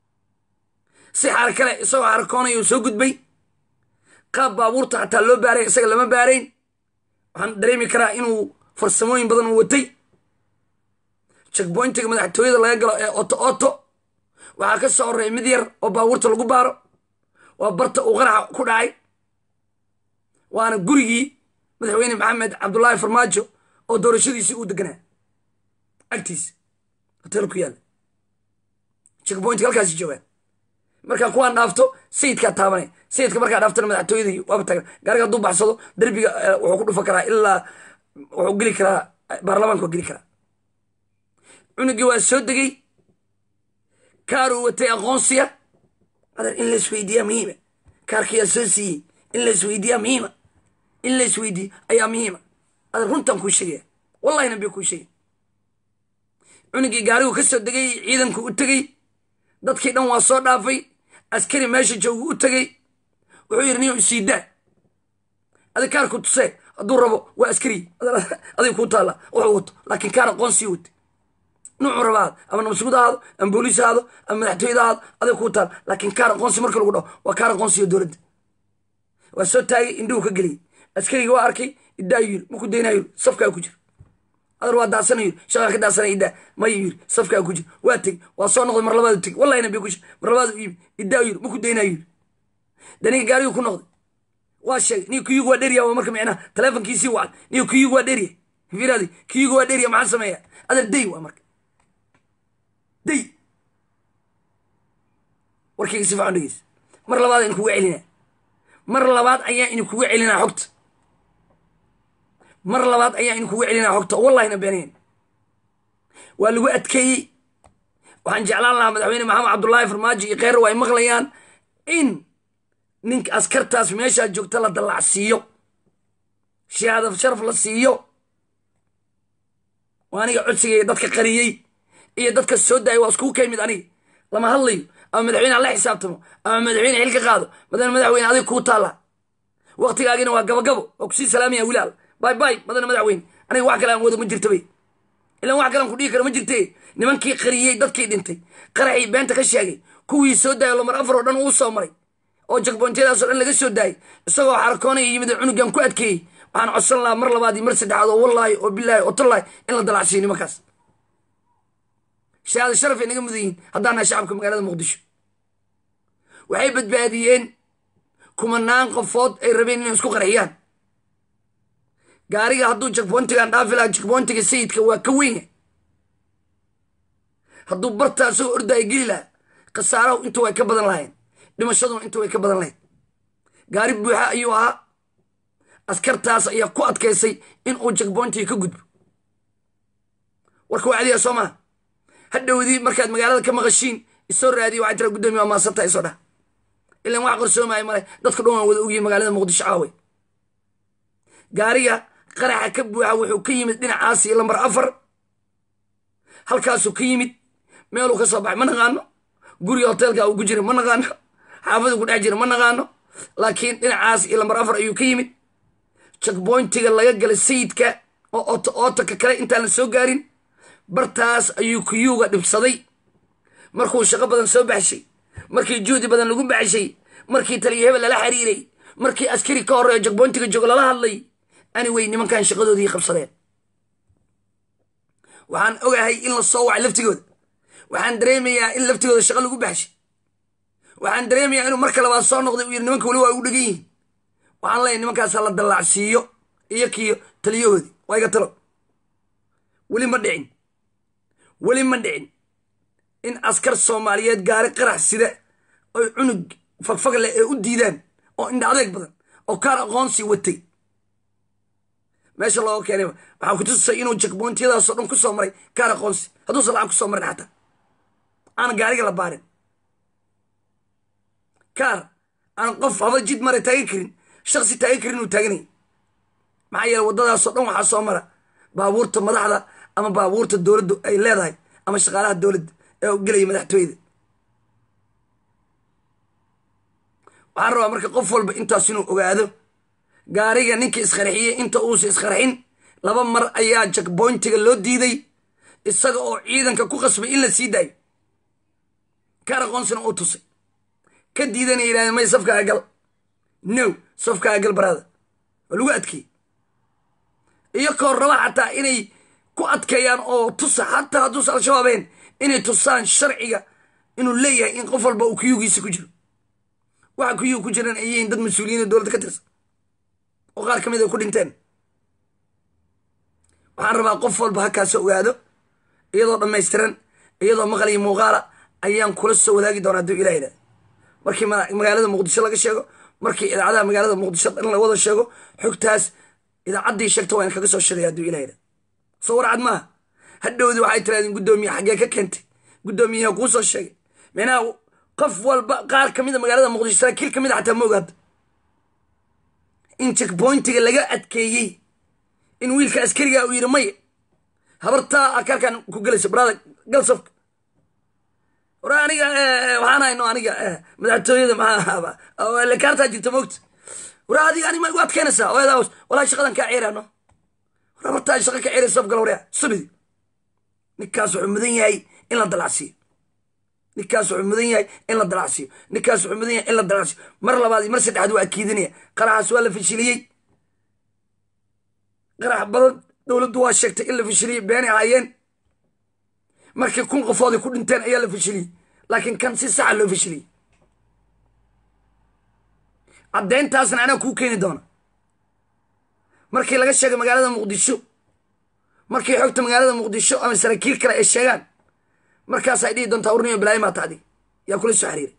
si xaar kale isagoo xarkoonaya uu soo gudbay qaab baabuurta xataa loo baaray isaga lama baarayn waxaan dareemi karaa inuu farsamooyin badan u watay checkpointiga madaxtooyada laga galo ee oto oto waxaa ka soo horreeya mid yar oo baabuurta lagu baaro waa barta uu qaraxa ku dhacay waana gurigii madaxweyne maxamed cabdullaahi farmaajo oo doorashadiisii uu deganaa agtiisa hotel ku yaalla checkpointiga halkaasi joogaan markaa kuwaan dhaafto sayidkaa taabanay sayidka markaa dhaaftana madaxtooyadii waaba tagan gaariga hadduu baxsado derbiga wuxuu ku dhufan karaa ilaa wuxuu geli karaa baarlamaanka waa geli karaa cunugii waa soo degay kaaruu watay aqoonsiya adeer in laisweydiiyaa muhiima kaarkayaa soo siiyey in laisweydiiyaa muhiima in laisweydiiyo ayaa muhiima adeer runtaan kuu sheegaya wallahi nabiga kuu sheegay cunugii gaarigu ka soo degay ciidanku u tegey dadkii dhan waa soo dhaafay askari meesha joogu u tegey wuxuu yidhi niyo isiidaa adi kaarku tusee hadduu rabo waa askari adig kuu taalla wuxuu wato laakiin kaar aqoonsii watay nuucu rabaad ama nabsugud ahaado ama booliis ahaado ama madaxtooyada ahaado adig kuu taalla laakiin kaar aqoonsi marka lagu dhaho waa kaar aqoonsiyo dowladda waa soo taagay indhuhu ka geliyey askarigii waa arkay idaayu yiri maku daynayo yiri safkaa ku jira adar waa daasana yiri shaqaa ka daasana idaa mayu yiri safkaa ku jira waa tegi waa soo noqday mar labaadu tegi wallahi nabi kush mar labaadu iibi idaayu yiri maku daynayo yiri daniga gaarigu ku noqday waa sheegay niyo kuyugu waa dheriya waa marka micnaha taleefonkiisii wacay niyo kuyugu waa dheriya fiiraadi kiyuga waa dheeriya maxaa sameeya adeer day waa marka day warkayga si fiican dhegeys mar labaad aynu kuga celinaa mar labaad ayaa inu kuga celinaa xogta mar labaad ayaa inu kuga celinaa xogta wallahina beenayn waa lagu adkeeyey waxaan jeclaan lahaa madaxweyne maxamed cabdullaahi farmaajo iyo kheyr ay maqlayaan in ninka askartaas meeshaa joogta la dallacsiiyo shahaada sharaf la siiyo waa aniga codsigaya dadka qariyey iyo dadka soo daayay waa iskugu ka yimid aniga lama hadlayo ama madaxweyne hala xisaabtamo ama madaxweyne xil ka qaado madana madaxweyne adig kuu taalla waktigaagina waa gabagabo oo kusii salaamaya wilaal bay bay madana madaxweyne aniga wax kale aan wado ma jirtabay ilaan wax kalean ku dhihi karo ma jirte nimankii qariyey dadkii dhintay qaraxii beenta ka sheegay kuwii soo daayay lomar afar oo dhan uu soo maray oo jakboontyadaasoo dhan laga soo daayay isagoo xarakoonaya yimid cunugan ku adkeeyey waxaan codsan lahaa mar labaad iyo mar saddexaad oo wallaahi oo bilaahi oo tallaahi in la dalacsiiyo nimankaas shahaada sharaf ay naga mudan yihiin haddaan nahay shacabka magaalada muqdisho waxay badbaadiyeen kumanaan qofood ay rabeen inay isku qarxiyaan gaariga hadduu jakboontigan dhaafi lahaa jakboontiga sayidka waa ka weyna hadduu bartaa soo ordaaya geli lahaa khasaarahu intu way ka badan lahayn dhimashaduna intu way ka badan lahayd gaari buuxa ayuu ahaa askartaas ayaa ku adkaysay in uu jakboontiga ka gudbo warka waa cadiya soo maa hadhowdii markaad magaalada ka maqashiin isoo raadiya waxay tira guddoomiye waa maasanta isoo dhah ilan wax qorsoomaya male dadka dhan waan wada ogyihin magaalada muqdisho caaway gaariga qaraxa ka buuxa wuxuu ka yimid dhinacaas iyo lambar afar halkaasuu ka yimid meeluu ka soo baxay ma naqaano guriga hoteelka uu ku jira ma naqaano xaafadu ku dhex jira ma naqaano laakiin dhinacaas iyo lambar afar ayuu ka yimid jakboyntiga laga galay sayidka oo oto ootaka kale intaan la soo gaarin bartaas ayuu kuyuuga dhibsaday markuu shaqo badan soo baxshay markii juhdi badan lagu baxshay markii taliya hebel lala xiriiray markii askari ka horreeyo jakboyntiga joogo lala hadlay anyway nimankan shaqadoodii qabsadeen waxaan ogahay in la soo wacay laftigooda waxaan dareemayaa in laftigooda shaqo lagu baxshay waxaan dareemayaa inuu marka labaad soo noqday uu yiri nimanka weli waa ugu dhegan yihin waxaan leeyahy nimankaasa la dallaacsiiyo iyo kiyo taliyahoodii waa iga talo weli ma dhicin weli ma dhicin in askar soomaaliyeed gaari qarax sida oy cunug fagfag leh ee u diidaan oo indha adeeg badan oo kaar aqoonsi watay meesha looga keenay waxaa ku tusay inuu jakboontiyadaasoo dhan ku soo maray kaar aqoonsi hadduusan lacag ku soo marin xataa aan gaariga la baarin kaar aan qof haba jid mara taagan karin shaksi taagan karin uu taaganay maxaa yeele waddadaasoo dhan waxaa soo mara baabuurta madaxda ama baabuurta dowladdu ay leedahay ama shaqaalaha dowladda ee gelaya madaxtooyada waxaan rabaa marka qof walba intaas inuu ogaado gaariga ninka isqarxiyey inta uusa isqarxin laba mar ayaa jakboyntiga loo diiday isaga oo ciidanka ku qasbay in la sii daayo kaar aqoonsina uu tusay ka diidana yidhahdeen may safkaaga gal no safkaaga gal baraada waa lagu adkeeyey iyo koor raba xataa inay ku adkeeyaan oo tusa xataa hadduusa al-shabaabeen inay tusaan sharciga inuu leeyahay in qof walba uu kuyugiisa ku jiro waxa kuyugu ku jiran ay yihiin dad mas-uuliyiina dowladda ka tirsan oo qaar ka mid ay ku dhinteen waxaan rabaa qof walba halkaasoo ogaado iyadoo dhammaystiran iyadoo maqal iyo muuqaala ayaan kula soo wadaagi doonaa hadduu ilah yidhahda markii magaalada muqdisho laga sheego markii idaacadaha magaalada muqdisho in la wada sheego xogtaas idaacaddii sheegta waa in kaga soo sheegaya hadduu ilah yidhahda soo warcad maaha hadhowdii waxay tirahdeen guddoomiye xaggee ka keentay guddoomiyaha kuu soo sheegay micnaha qof walba qaar ka mid a magaalada muqdisho saraakiil ka mid a xataa ma ogaada in checkpointiga laga adkeeyey in wiilka askariga uu yidhi maya habartaa akarkan ku gelayso brada gal safka wara aniga waxaan hayno aniga madaxtooyada maxaa kaartaa jirta moogta wara adiga ani ma igu adkeynaysaa oyadaa walaa shaqadan kaa ceeraano war habartaa shaqa ka ceeray saf gal warya subidi ninkaas wuxuu mudan yahay in la dalacsiiyo ninkaas wuxuu mudan yahay in la dalacsiiyo ninkaas wuxuu mudan yahay in la dalacsiiyo mar labaad iyo mar saddexaad waa akiidinaya qaraxaas waa la fashiliyey qarax badan dowladdu waa sheegtay in la fashiliyey beenay ahaayeen markii kun qofooday ku dhinteen ayaa la fashiliyey laakiin kan si saxa loo fashiliyey caddeyntaasna anaa kuu keeni doona markii laga sheegay magaalada muqdisho markay xogta magaalada muqdisho ama saraakiil kale ay sheegaan markaasay dhihi doontaa urniyo balaayo maata adig yaa kula soo xiriiray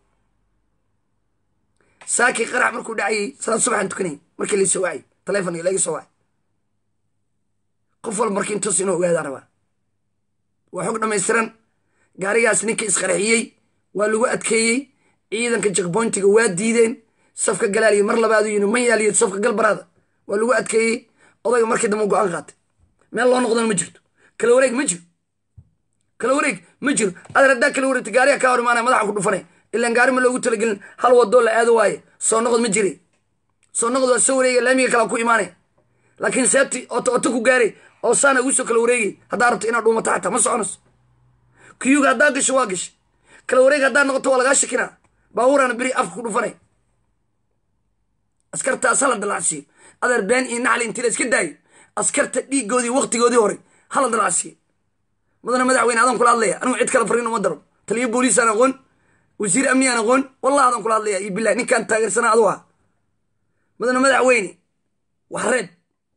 saakii qarax markuu dhacayay salaad subaxaan tukanayay markii laisoo wacay taleefonka laga soo wacay qof walba marka intoos inuu ogaadaa rabaa waa xog dhammaystiran gaarigaas ninkii isqarxiyey waa lagu adkeeyey ciidanka jakboyntiga waa diideen safka galaaliya mar labaadu yini ma yaaliyo safka galbaraada waa lagu adkeeyey odayga markii dambe go-aan qaatay meel loo noqdana ma jirto kala wareeg ma jiro kala wareeg ma jiro adeer haddaa kala wareegta gaariga kaa hor imaanaya madaxa ku dhufanay ilaan gaari ma loogu talagelin hal wadoo la aado waaye soo noqod ma jire soo noqod waa soo wareegaya laamiga kalaa ku imaanaya laakiin seebti oto oto ku gaaray oo saana ugu soo kala wareegay haddaa rabto inaad dhuumato xataa ma soconayso kiyuga haddaa gasho waa gashay kala wareeg haddaa noqoto waa lagaa shakinaa baabuurana beri afka ku dhufanay askartaas hala dalacsiiyo adeer been iyo naxli intii la iska daayo askarta dhiigoodii waktigoodii hore hala dalacsiiyo mudana madaxweyne adaan kula hadlaya anigu cid kale fariin uma daro taliyo booliisaan aqoon wasiir amni aan aqoon wallah adaan kula hadlaya iyo bilahi ninkaan taageersanaa adu ah mudana madaxweyne wax reeb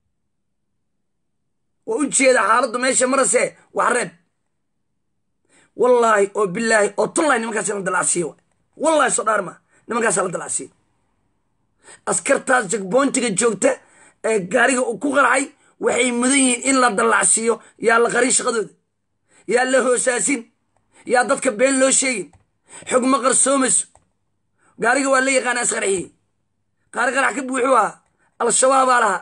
waa u jeeda xaaladdu meesha marase wax reeb wallaahi oo bilaahi oo tullahi nimankaas la dalacsiiyo wallahi soo dhaar ma nimankaasa la dalacsiiyo askartaas jagboontiga joogta ee gaariga uu ku qarxay waxay mudan yihiin in la dallacsiiyo yaa la qarin shaqadooda yaa la hoosaasin yaa dadka been loo sheegin xog ma qarsoomayso gaariga waa la yaqaana isqarxiyey qaari qarax ka buuxuu ahaa al-shabaabaa lahaa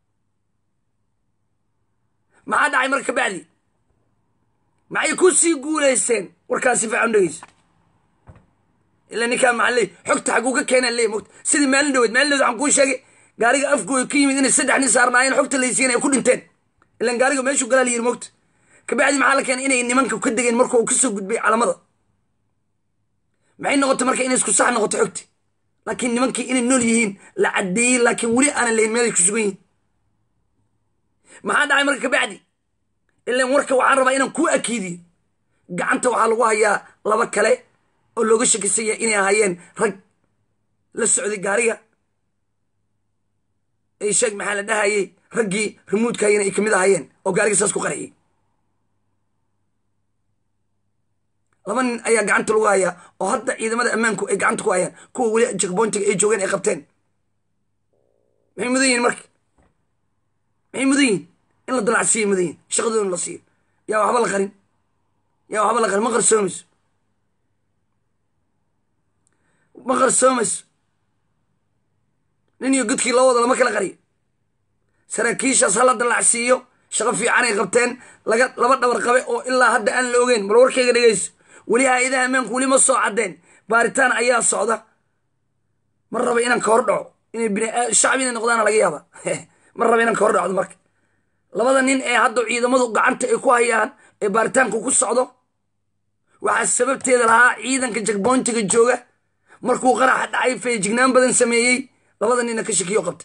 maxaa dhacay marka kabacdi maxay ku sii guulaysteen warkaas si fiican dhegeyso ila ninkaa maxaa leey xogta xaguu ka keenaan leey mogta sidii maalin dhaweed maalin dhaweed waxaan kuu sheegay gaariga afgooda ka yimid inay saddex nin saarnaayeen xogta laysiin ay ku dhinteen ilan gaariga meeshuu galaa la yiri mogta kabacdi maxaa la keenay inay nimanka ka degeen marka uu kasoo gudbay calamada maxay noqotay marka inay isku sax noqoto xogti laakiin nimankii inay nool yihiin la caddeeyey laakiin weli aanan lahayn meelay ku sugan yihiin maxaa dhacay marka kabacdi ilan warka waxaan rabaa inaan kuu akiidiyo gacanta waxaa lagu hayaa laba kale oo looga shakisanya inay ahaayeen rag la socday gaariga ay sheeg maxaa la dhahayey raggii rimuudkayana ay kamid ahaayeen oo gaariga saas ku qarxiyey laba nin ayaa gacanta lagu hayaa oo hadda ciidamada ammaanku ay gacanta ku hayaan kuwa weli jakboyntiga ay joogeen ay qabteen maxay mudan yihin marka maxay mudan yihin in la dalacsiiyo mudan yihin shaqadoona la siiyo yaa waxba la qarin yaa waxba la qarin ma qarsoomayso ma qarsoomayso nin iyo godkii loo wada lama kala qariyo saraakiishaas hala dalacsiiyo shaqo fiicanay qabteen laga laba dhabar qabe oo ilaa hadda aan la ogeyn bal warkayga dhegeyso weli hay-adaha ammaanku weli ma soo caddeen baaritaan ayaa socda ma raba inaan ka hor dhaco inay bin shacbi inay noqdaana laga yaaba ma raba inaan ka hor dhacdo marka labada nin ee hadda ciidamadu gacanta ay ku hayaan ee baaritaanku ku socdo waxaa sababteeda lahaa ciidanka jakboyntiga jooga markuu qaraxa dhacay feejignaan badan sameeyey labada ninna ka shakiyo qabtay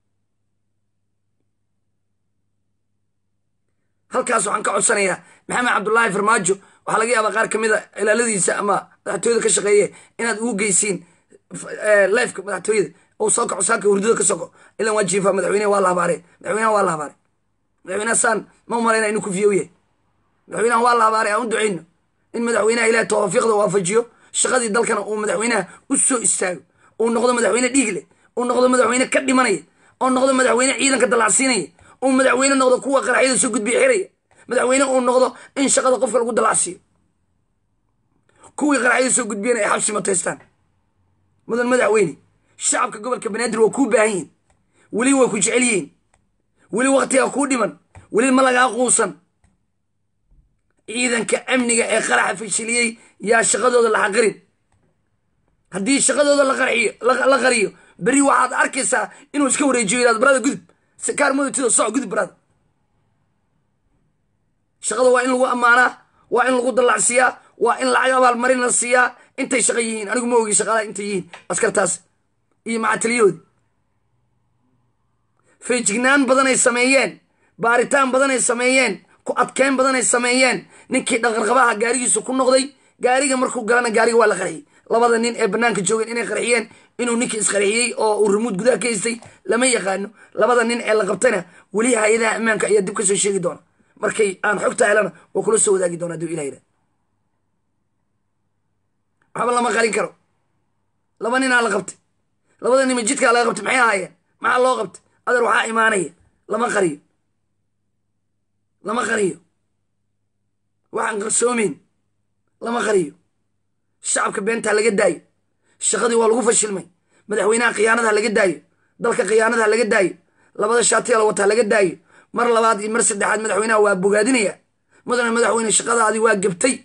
halkaas waxaan ka codsanayaa maxamed cabdullaahi farmaajo waxaa laga yaabaa qaar ka mid a ilaaladiisa ama madaxtooyada ka shaqeeye inaad ugu geysiin lifeka madaxtooyada oo soo kaco saaka hurdada ka soko ilan waa jiifa madaxweyneha waa la habaare madaxweynaha waa la habaare madaxweynaha saan ma umalayna inuu ku fiyow yahay madaxweynaha waa la habaare aan u duceyno in madaxweynaha ilaah tawaafiiqda waafajiyo shaqadii dalkana uu madaxweynaha u soo istaago uu noqdo madaxweyne dhiig leh uu noqdo madaxweyne ka dhimanaya oo noqdo madaxweyne ciidanka dalacsiinaya uu madaxweyne noqdo kuwa qaraxyada soo gudbiya xiraya madaxweyne uu noqdo in shaqada qofka lagu dalacsiiyo kuwii qaraxyada soo gudbiyana ay xabsi mataystaan mudan madaxweyne shacabka gobolka banaadir waa kuu baahan yihin weli way ku jecel yihiin weli waktigaa kuu dhiman weli ma lagaa quusan ciidanka amniga ee qaraxa fashiliyey yaa shaqadooda la xaqirin haddii shaqadooda la qariyo berri waxaad arkaysaa inuu iska wareejiyo inaad barada gudub kaarmodatido soc gudub barada shaqada waa in lagu ammaanaa waa in lagu dallacsiiyaa waa in lacag abaalmarin la siiyaa intay shaqa yihiin anigu ma ogi shaqaalaha intay yihiin askartaas iyo macataliyahoodi feejignaan badanay sameeyeen baaritaan badanay sameeyeen ku adkeyn badanay sameeyeen ninkii dhaqanqabaha gaarigiisu ku noqday gaariga markuu galana gaariga waa la qarxiyey labada nin ee banaanka joogeen inay qarxiyeen inuu ninkii isqarxiyey oo uu rimuud gudaha ka haystay lama yaqaano labada nin ee la qabtayna weli hay-adaha ammaanka ayaa dib ka soo sheegi doona markay aan xogta helana waa kula soo wadaagi doona aduu ilah yidhah waxba lama qarin karo laba ninaa la qabtay labada nima jidkaa laga qabtay maxay ahaayeen maxaa loo qabtay adeer waxaa imaanaya lama qariyo lama qariyo waxaan qarsoomeyn lama qariyo shacabka beentaa laga daayo shaqadii waa lagu fashilmay madaxweynaha khiyaanadaha laga daayo dalka khiyaanadaha laga daayo labada shaatiya la wataa laga daayo mar labaad iyo mar saddexaad madaxweynaha waa bogaadinaya mudane madaxweyne shaqadaadii waa gebtay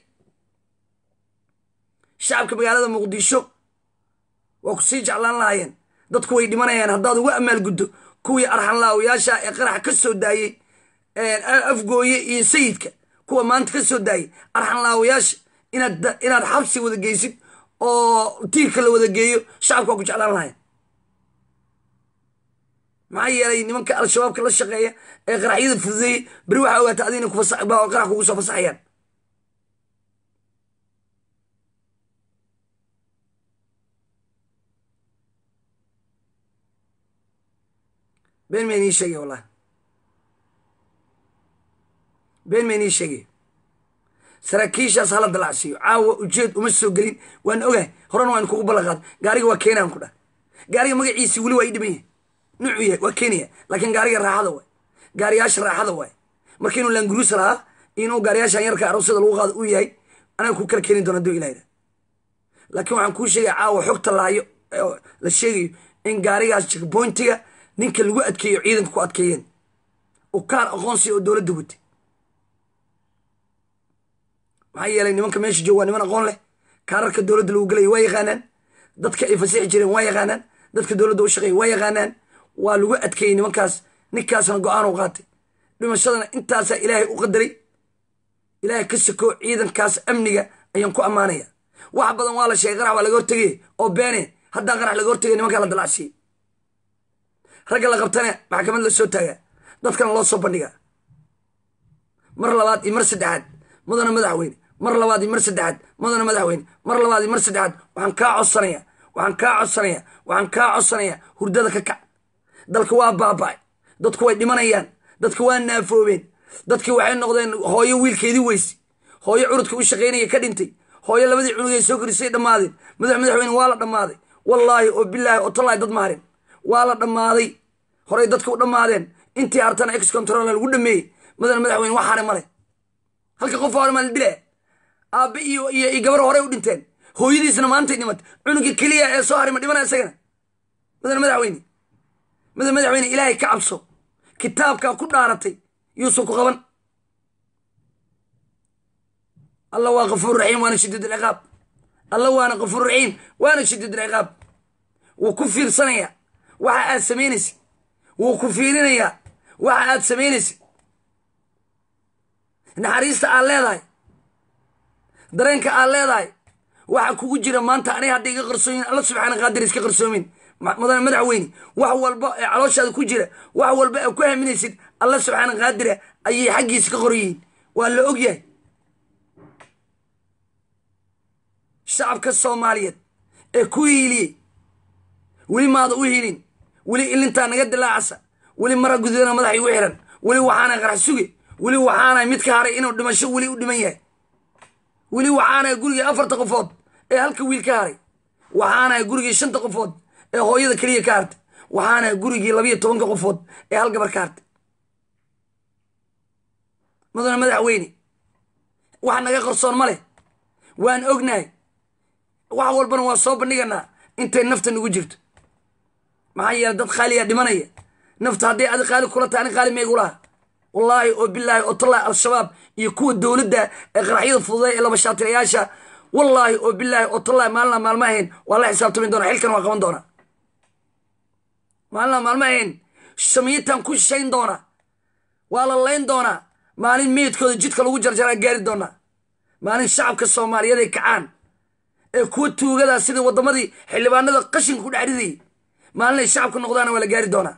shacabka magaalada muqdisho waa ku sii jeclaan lahaayeen dadku way dhimanayaan haddaad uga amaal guddo kuwii arxanlaawayaasha ee qarax ka soo daayey afgooye iyo sayidka kuwa maanta ka soo daayey arxanlaawayaasha inaad inaad xabsi wada geysid oo tiirka la wada geeyo shacabka waa ku jeclaan lahayen maxaa yeelay nimanka al-shabaabka la shaqeeya ee qaraxyada fududeeyey beri waxaa ogaata adina qarax kugu soo fasaxayaan been mayn ii sheegay wallahi been mayn ii sheegay saraakiishaas hala dalacsiiyo caawa ujeed uma soo gelin waan ogahay horena waan kugu ballanqaad gaariga waa keenaan ku dhah gaariga magaciisi weli waa ii dhiman yahay nuucuu yahay waa keenaya laakiin gaariga raaxada waay gaariyaasha raaxada waay marka inuu languruusa lahaa inuu gaariyaashan yarka aroosada lagu qaado uu yahay anaga ku kala keeni doona aduu ilayda laakiin waxaan kuu sheegaya caawa xogta laayo la sheegayo in gaarigaas jekbointiga ninka lagu adkeeyo ciidanka ku adkeeyeen u kaar aqoonsiya oo dowladda watay maxaa yeelay nimanka meesha joog waa niman aqoon leh kaararka dowladda lagu gelayo waa yaqaanaan dadka ay fasixi jireen waa yaqaanaan dadka dowladda u shaqeeya waa yaqaanaan waa lagu adkeeyey nimankaas ninkaasna go-aan u qaatay dhimashadana intaasaa ilaahay u qadaray ilaahay ka sakoo ciidankaas amniga ayaan ku ammaanaya wax badan waa la sheegay qarax waa laga hortegay oo beene haddaa qarax laga hortegay nimankaa la dalacsiyey ragga la qabtana maxkamad la soo taagaa dadkana loo soo bandhigaa mar labaad iyo mar saddexaad mudana madaxweyne mar labaad iyo mar saddexaad mudana madaxweyne mar labaad iyo mar saddexaad waxaan kaa codsanaya waxaan kaa codsanaya waxaan kaa codsanaya hurdada ka kac dalka waa baaba'ay dadku way dhimanayaan dadka waa naafoobeen dadkii waxay noqdeen hooyo wiilkeedii weyse hooyo curudka u shaqaynaya ka dhintay hooyo labadii cunugay soo korisay dhammaadeen madax madaxweyne waa la dhammaaday wallaahi oo bilaahi oo tallaahi dad maarin waa la dhammaaday horey dadka u dhammaadeen intii hartana ex control lagu dhameeyey mudane madaxweyne wax hare male halka qof hore maa la dila aabbe iyo iyo gabar horey u dhinteen hooyadiisna maantay dhimatay cunugii keliya ee soo haray ma dhimana isagana mudane madaxweyne mudane madaxweyne ilaahay ka cabso kitaabkaa ku dhaaratay yuusan ku qaban alla waa kafuur raxiim waana shadiid alciqaab alla waana kafuur raxiim waana shadiid alciqaab wuu ku fiirsanaya waxa aad samaynaysid wuu ku fiirinayaa waxa aad samaynaysid naxariista aad leedahay dareenka aad leedahay waxa kugu jira maanta aniga hadda iga qarsooyin alla subxaana qaadir iska qarsoomin mudane madaxweyne wax walba ee calooshaada ku jira wax walba ee ku haminaysid alla subxaana qaadira ayay xaggiisa ka qoryihiin waa la og yahay shacabka soomaaliyeed ee ku hiiliyey weli maada u hilin weli ilintaa naga dilaacasa weli mara gududana madaxa igu xiran weli waxaana qarax suge weli waxaana mid ka haray inuu dhimasho weli u dhiman yahay weli waxaana gurigii afarta qofood ee halka wiil ka haray waxaana gurigii shanta qofood ee hooyada keliya ka hartay waxaana gurigii labiyo tobanka qofood ee hal gabar ka hartay mudane madaxweyne wax naga qarsoon ma leh waan ognahay wax walbana waa soo bandhiganaa intay nafta nagu jirto maxaa yeele dad qaaliyaa dhimanaya nafta hadday adi qaali kula tahay ani qaali meegulaha wallaahi oo bilaahi oo tallaahi al-shabaab iyo kuwa dowladda ee qaraxyada fududay ee labashaatirayaasha wallaahi oo bilaahi oo tallaahi maalina maalma ahayn waa la xisaabtami doona xilkan waa qaban doonaa maalina maalma ahayn samiyitan ku shishayn doonaa waa la layn doonaa maalin meydkooda jidka lagu jarjaraa gaari doonaa maalin shacabka soomaaliyeed ay kacaan ee kuwa tuugadaa sidii waddamadii xildhibaanada qashinka ku dhex ridayay maalin ay shacabka noqdaana waa la gaari doonaa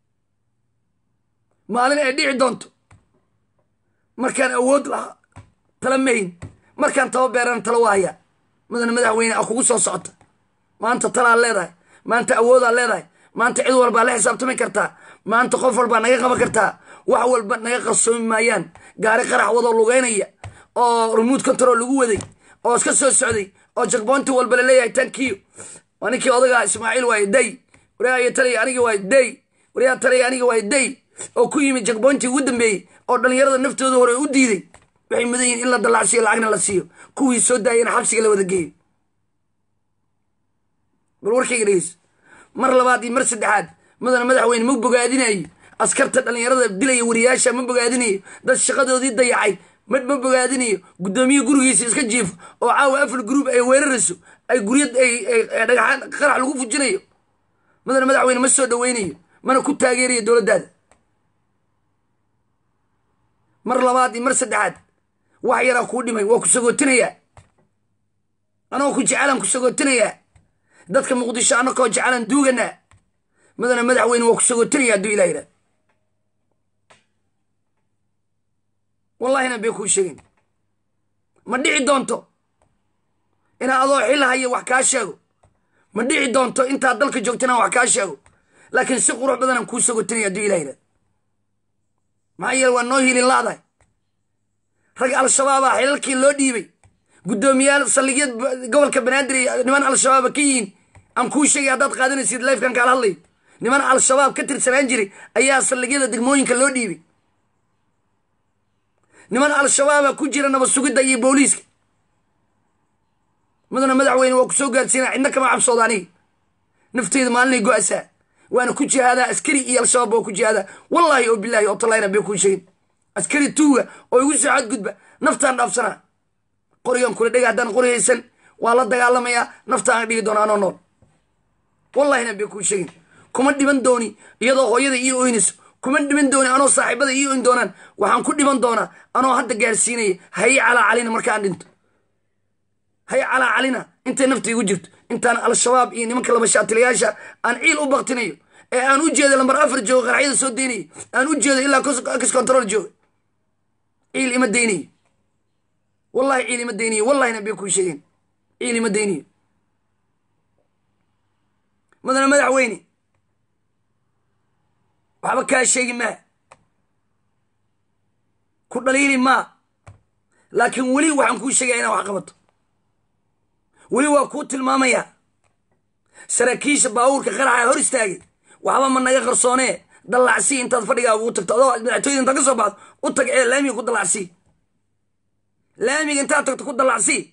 maalin ay dhici doonto markaan awood lahaa tala mahin markaan taba beerana tala waaya mudane madaxweyne a kugu soo socota maanta talaad leedahay maanta awoodaad leedahay maanta cid walbaa la xisaabtami kartaa maanta qof walbaa naga qaban kartaa wax walba naga qarsoomi maayaan gaari qarax wadoo lugeynaya oo remote control lagu waday oo iska soo socday oo jakboonti walba laleeyahay tankiyo waa ninkii odagaa ismaaciil waaye day waryaaya taliya aniga waaye day waryaa taliya aniga waaye day oo ku yimid jakboontii ugu dambeeyey oo dhallinyarada naftooda hore u diiday waxay mudan yihin in la dallacsiiyo lacagna la siiyo kuwii soo daayana xabsiga la wada geeyo bal warkayga dhegeyso mar labaad iyo mar saddexaad mudana madaxweyne ma bogaadinayo askarta dhallinyarada dilaya wariyaasha ma bogaadinayo dad shaqadoodii dayacay ma ma bogaadinayo guddoomiye gurigiisa iska jiifo oo caawa afar gruub ay weerarayso ay gurya dhagaxaan qarax lagu fujinayo mudana madaxweyne ma soo dhaweynayo mana ku taageerayo dowladdaada mar labaad iyo mar saddexaad wax yaraa kuu dhimay waa ku sagootinayaa anagoo ku jecelaan ku sagootinayaa dadka muqdisho anakoo jecelaan duuganaa mudana madaxweyne waa ku sagootinaya hadduu ilah yidhah wallahina bay kuu sheegin ma dhici doonto inaa adoo xil haya wax kaa sheego ma dhici doonto intaad dalka joogta inaan wax kaa sheego laakiin si qurux badanaan kuu sagotinaya hadduu ilah yidhah maxaa yeele waa noo hilin laadahay rag al-shabaabaa xilalkii loo dhiibay guddoomiyaal saldhigyad gobolka banaadir iyo niman al-shabaaba ka yihiin aan kuu sheegay haddaad qaadanaysid lifekan kaala hadlayo niman al-shabaab ka tirsanaan jiray ayaa saldhigyada degmooyinka loo dhiibay niman al-shabaaba ku jira nabad sugidda iyo booliiska mudana madaxweyne waa ku soo gaarsiina cidna kama cabsooda aniga nafteyda maalinay go-asaa waana ku jihaadaa askari iyo al-shabaab waa ku jihaadaa wallaahi oo bilaahi oo talayna bay kuu sheegin askari tuuga oo igu soo xadgudba naftaan dhaafsanaa qorigan kula dhega haddaan qori haysan waa la dagaalamayaa naftaan dhigi doona anoo nool wallahina bay kuu sheegin kuma dhiban dooni iyadoo hooyada ii oynayso kuma dhiban dooni anoo saaxiibada ii oyn doonaan waxaan ku dhiban doonaa anoo hadda gaarsiinaya haye calaa calina markaan dhinto haye calaa calina intay nafta igu jirto intaan al-shabaab iyo nimanka labashaatilayaasha aan ciil u baktinayo ee aan u jeedo lambar afar joogo qaraxyada soo daynayo aan u jeedo ilaa kis control jooga ciil ima daynayo wallahi ciil ima daynayo wallahina bay kuu sheegeen ciil ima daynayo mudana madaxweyne waxba kaa sheegi maa ku dhaliili maa laakiin weli waxaan kuu sheegaya inaan wax qabato weli waa kuu tilmaamayaa saraakiisha baabuurka qaraxa hor istaagay waxba ma naga qarsoonee dallacsii intaad fadhigaa ugu tagto adoo madaxtooyada intaad ka soo baxdo u tag ee laamiga ku dallacsii laamiga intaad tagto ku dallacsii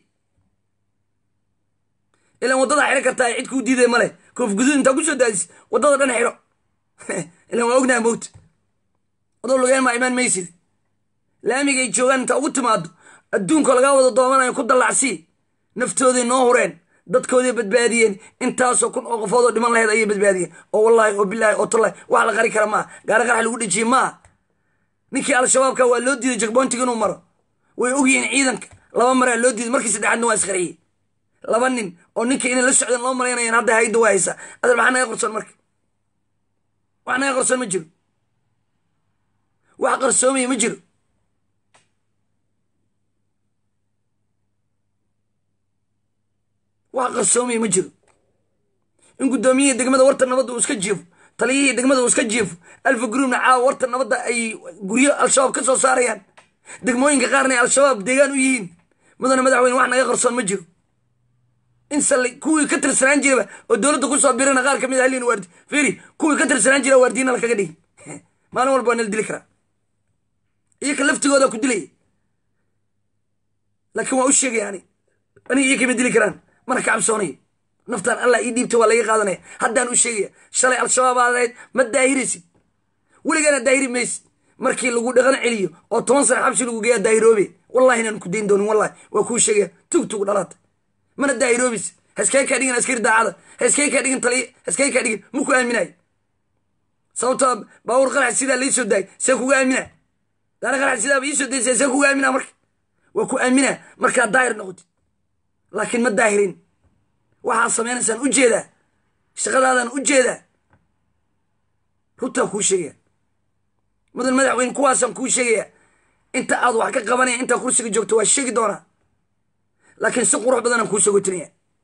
ilaan waddada xidho kartaa cid kuu diiday male koof guduud intaa ku soo daadis waddada dhan xidho ilaan waa ognaha mowt adoo logeen maa imaan maysid laamigay joogaan intaa ugu timaado adduunkoo lagaa wada doomanayo ku dallacsii naftoodii noo hureen dadkoodii badbaadiyeen intaasoo kun oo qofoodoo dhiman laheyd ayay badbaadiyeen oo wallaahi oo bilaahi oo tallahi wax la qari kara maaha gaari qarax lagu dhejiyey maaha ninkii al-shabaabka waa loo diiday jakboontiga inuu maro way ogyihiin ciidanka laba maraa loo diiday markii saddexaadna waa isqariyey laba nin oo ninka inay la socdeen loo malaynayan hadda hayda waa haysaa adal maxaa naga qarsoon marka wax naga qarsoon ma jiro wax qarsoomaya ma jiro wax qarsoomaya ma jiro in guddoomiyihii degmada warta nabadda uu iska jiifo taliyihii degmada uu iska jiifo alfa gruubna caawa warta nabadda ay guryo al-shabaab ka soo saarayaan degmooyinka qaarna ay al-shabaab deegaan u yihiin mudana madaxweyne wax naga qarsoon ma jiro in sali kuwii ka tirsanaan jiraba oo dowladda kusoo birana qaar kamid halin waardi firi kuwii ka tirsanaan jira waardiina lakaga dhigi maalin walba waa nala dili karaa iyaka laftigooda ku dilaya laakiin waa u sheegaya ani aniga iyo kama dili karaan mana ka cabsoonaya naftaan allah ii dhiibta waa laga qaadanaya haddaan u sheegaya shalay al-shabaab aad ahayd ma daahiraysid weligaana daahiri maysid markii lagu dhaqan celiyo oo toban sana xabsi lagu geeyaa daahiroobe wallahi inaan ku dayn doonin wallahi waa kuu sheegaya tug tug dhalaata mana daahiroobis haskee kaa dhigin askari daacada haskee kaa dhigin taliya haskee kaa dhigin ma ku aaminayo sababtoo baawur qarax sidaa lai soo daayay see kuga aamina daana qarax sidaaba ii soo daysa see kuga aamina marka waa ku aaminaa markaad daahir noqotid laakiin ma daahirin waxaad samaynaysaan u jeedaa shaqadaadaan u jeedaa runtaa kuu sheegaya mudan madaxweyne kuwaasaan kuu sheegaya inta aad wax ka qabanaya intaa kursiga joogto waa sheegi doonaa laakiin si qurux badan aan kuu sogotinaya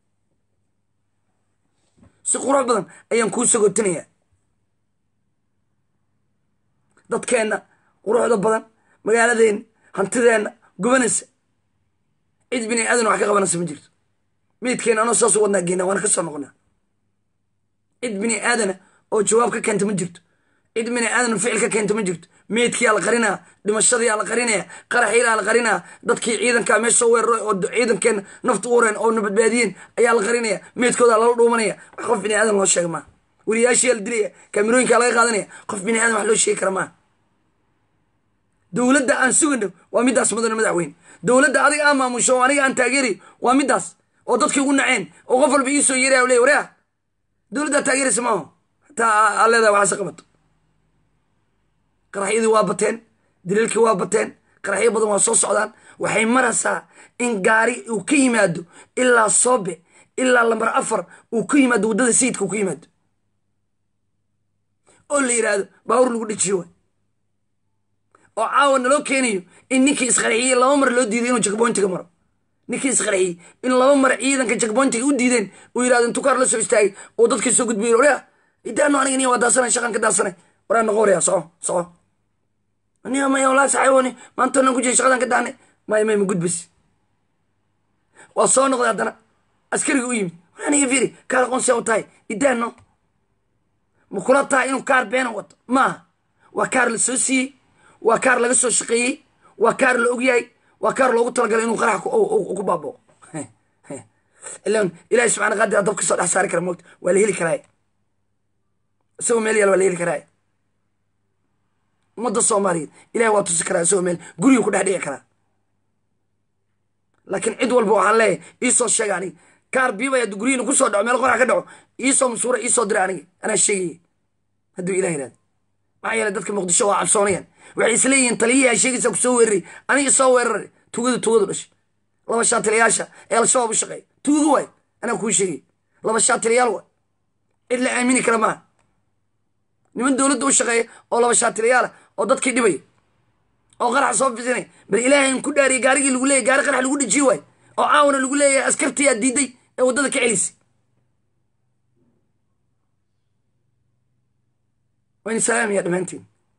si qurux badan ayaan kuu sogotinaya dadkeenna quruxda badan magaaladeenna hantideenna gubanaysa cid bini aadan wax ka qabanaysa ma jirto meydkeena anoo saasu wadnaa geena waana ka soo noqonaa cid bini aadana oo jawaab ka keenta ma jirto cid bini aadana ficil ka keenta ma jirto meydkiyaa la qarinaa dhimashadiyaa la qarinaya qaraxiilaa la qarinaa dadkii ciidankaa meesha soo weeraray oo ciidankeenna nafta u wareen oo nabadbaadiyeen ayaa la qarinaya meydkoodaa lala dhuumanaya wax qof bini aadan loo sheega maaha wariyaashiyaa la dilaya kaamirooyinkaa laga qaadanaya qof bini aadan wax loo sheegi kara maaha dowladda aan sugayno waa middaas mudane madaxweyne dowladda adiga aan maamusho oo aniga aan taageerayo waa middaas oo dadkii ugu naceen oo qof walba iisoo yeeraya o leey wareah dowladdaa taageeraysa maaho hataa aa leedahay waxaase qabato qaraxyadii waa bateen daliilkii waa bateen qaraxyo badan waa soo socdaan waxay maraysaa in gaari uu ka yimaado ilaa soobe ilaa lambar afar uu ka yimaado waddada sayidka uu ka yimaado oo la yidhaahdo baawur lagu dhejiyo waay oo caawa naloo keenayo in ninkii isqarxiyey laba mar loo diiday inuu jakboyntiga maro ninkii isqarxiyey in laba mar ciidanka jakboyntiga u diideen uu yidhahdo intuu kaar la soo istaagay oo dadkii soo gudbiyo orea idaano aniga niya waa daasanay shaqan ka daasanay waraa noqo waraya soco soco aniga maya walaa saxayboni maanta nan ku jiray shaqadan ka daanay maya may ma gudbis waa soo noqday haddana askariga u yimid war aniga fiiri kaar aqoonsiya u tahay idaano ma kula tahay inuu kaar beena wato maaha waa kaar la soo siiyey waa kaar laga soo shaqeeyey waa kaar la ogyahay waa kaar loogu talagalay inuu qarax ku baabao ilan ilahi subxana qadir dab kasoo dhex saari kara moogta waa la heli karaa isagoo meel yaal waa la heli karaa ummadda soomaaliyeed ilahi waa tusi karaa isagoo meel guriga ku dhex dhici karaa laakiin cid walba waxaan leeyahay iisoo sheega aniga kaar biibay hadduu guryihiina kusoo dhaco meel qorax ka dhaco iisoo masuura iisoo dira aniga anaa sheegaya hadduu ilah yihahdo maxaa yeele dadka muqdisho waa cabsoonayaan waxay isleeyihiin taliyihii sheegaysa ku soo weeraray aniga soo weeraray tugadu tugadu dhashay laba shaatiliyaasha ee al-shabaab u shaqeeya tuugu waay anaa kuu sheegay laba shaatiliyaal waay cid la aamini kara maaha niman dowladda u shaqeeya oo laba shaatiliyaala oo dadkii dhibaya oo qarax soo fisinay bal ilaahay in ku dhaariya gaarigii lagu leeyahy gaari qarax lagu dhejiye waay oo caawana lagu leeyahay askartii aad diiday ee waddada ka celisay wayna salaamaya dhammaantiin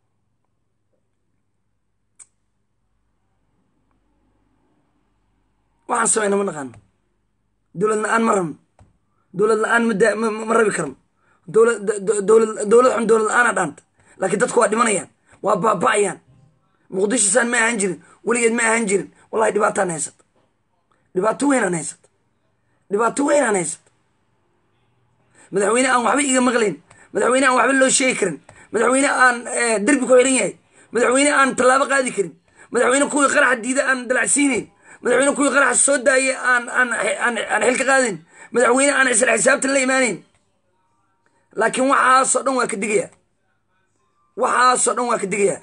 waxaan samayna ma naqaano dowlad la-aan ma rabno dowlad la-aan ma rabi karno dowlad dowlad xun dowlad la-aana dhaanta laakiin dadku waa dhimanayaan waa baaba'ayaan muqdisho saan ma ahaan jirin weligeed ma ahaan jirin wallahi dhibaataan haysata dhibaato weynaan haysata dhibaato weynaan haysata madaxweyne aan waxba iga maqlayn madaxweyne aan waxba loo sheegi karin madaxweyne aan derbi ku xiran yahay madaxweyne aan tallaabo qaadi karin madaxweyne kuwii qaraxa diida aan dalacsiinayn madaxweyne kuwii qaraxa soo daayay aan aan aan xilka qaadayn madaxweyne aan isla xisaabtan la imaanayn laakiin waxaasoo dhan waa ka digaya waxaasoo dhan waa ka digaya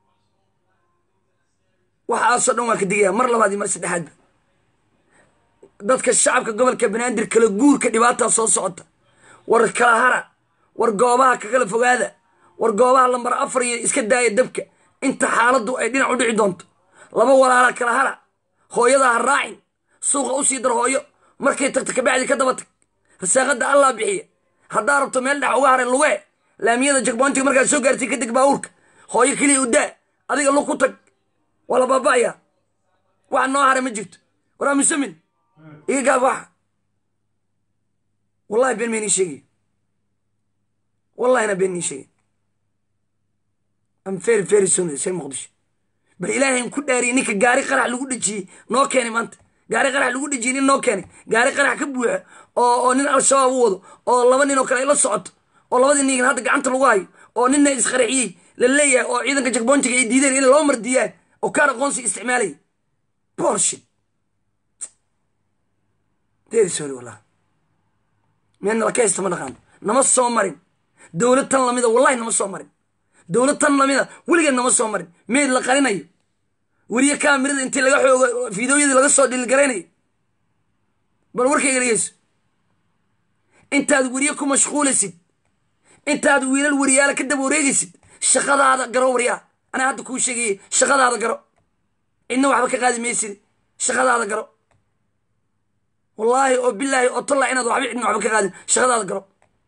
waxaasoo dhan waa ka digaya mar labaad iyo mar saddexaadba dadka shacabka gobolka banaadir kala guurka dhibaataa soo socota war kala hara war goobaha ka kala fogaada war goobaha lambar afar iyo iska daaya dabka inta xaaladdu ay dhinac u dhici doonto laba walaala kala hara hooyadaa ha raacin suuqa u sii dar hooyo markay tagta kabacdi ka daba tag rasaaqadda allaa bixiya haddaa rabto meel dhex uga haray lugee laamiyada jagboontiga markaad soo gaartay kadeg baabuurka hooyo keliya u daa adiga lug ku tag waa la baaba'aya wax noo hara ma jirto war aamusamin iga gaab waxa wallahi been maynii sheegay wallahina been nii sheegay am very very soon seen muqdisho bal ilaahayn ku dhaariyay ninka gaari qarax lagu dhejiyey noo keenay maanta gaari qarax lagu dhejiyey nin noo keenay gaari qarax ka buuxa oo oo nin al-shabaab u wado oo laba nin oo kale ay la socoto oo labadii nin hadda gacanta lagu hayo oo ninna isqaraxiyey la leeyahay oo ciidanka jagboontiga ay diideen inay loo mardiyaan oo kaan aqoonsi isticmaalaya borshit very sorry wallah meel nala ka haysta ma dhaqaano nama soo marin dowlad tan lamida wallahi nama soo marin dowlad tan lamida weligeed nama soo marin meed la qarinayo weriye kaamirada intii laga xoogo fiidooyadii laga soo dhilgaraynayo bal warkayga dhegeyso intaad weriye ku mashquulaysid intaad wiilal weriyaala ka daba wareegaysid shaqadaada garo waryaa anaa hadda kuu sheegayey shaqadaada garo cidna waxba ka qaadi maysid shaqadaada garo wallaahi oo bilaahi oo tallaa inaad waxba cidna waxba ka qaadin shaqadaada garo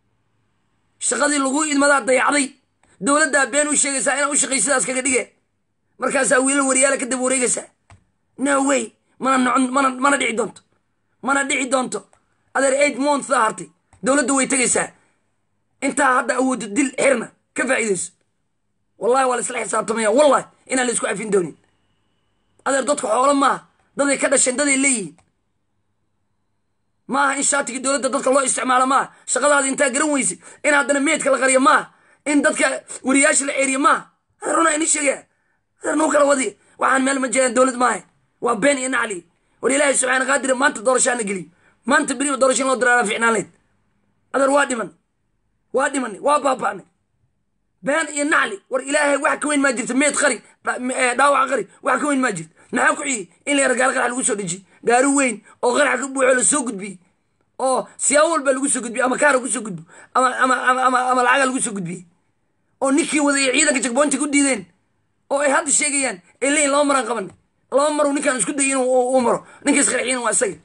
shaqadii lagu idmadaa dayacday dowladdaa been u sheegaysaa inaad u shaqay sidaas kaga dhige markaasaa wiilal wariyaala ka daba wareegaysaa no way mana nocon mana mana dhici doonto mana dhici doonto adeer eight month aa hartay dowladda way tegaysaa intaa hadda awoodo dil xirna ka faa'iidayso wallahi waa la isla xisaabtamaya wallahi inaan la isku cafin doonin adeer dadku xoolo maaha daday ka dhasheen daday leeyihiin maaha in shaatigii dowladda dadka loo isticmaalo maaha shaqadaada intaa garan weyse in haddana meedka la qariyo maaha in dadka wariyaasha la ceeriyo maaha adeer runaa ini sheegaya adeer nuu kala wadiya waxaan meel ma jiraan dowlad maaha waa been iyo nacli war ilaahay subxaana qaadire maanta doorashaana geliyo maanta beriba doorasho in loo diraara ficnaan leyd adeer waa dhiman waa dhimanay waa baaba'nay been iyo nacli war ilaahay wax ka weyn maa jirta meed qari dhaawac qari wax ka weyn maa jirta maxaa ku xigay in la yara gaari qarax lagu soo dejiye gaari weyn oo qarax ka buuxo la soo gudbiyey oo siyaabo walba lagu soo gudbiyey ama kaara ku soo gudbo ama ama ama ama ama lacaga lagu soo gudbiyey oo ninkii waday ay ciidanka jagboonti ku diideen oo ay hadda sheegayaan ay leeyihin laba maraan qabanay laba maruu ninkaan isku dayay inuu uu maro ninka isqarxiyin waa isaga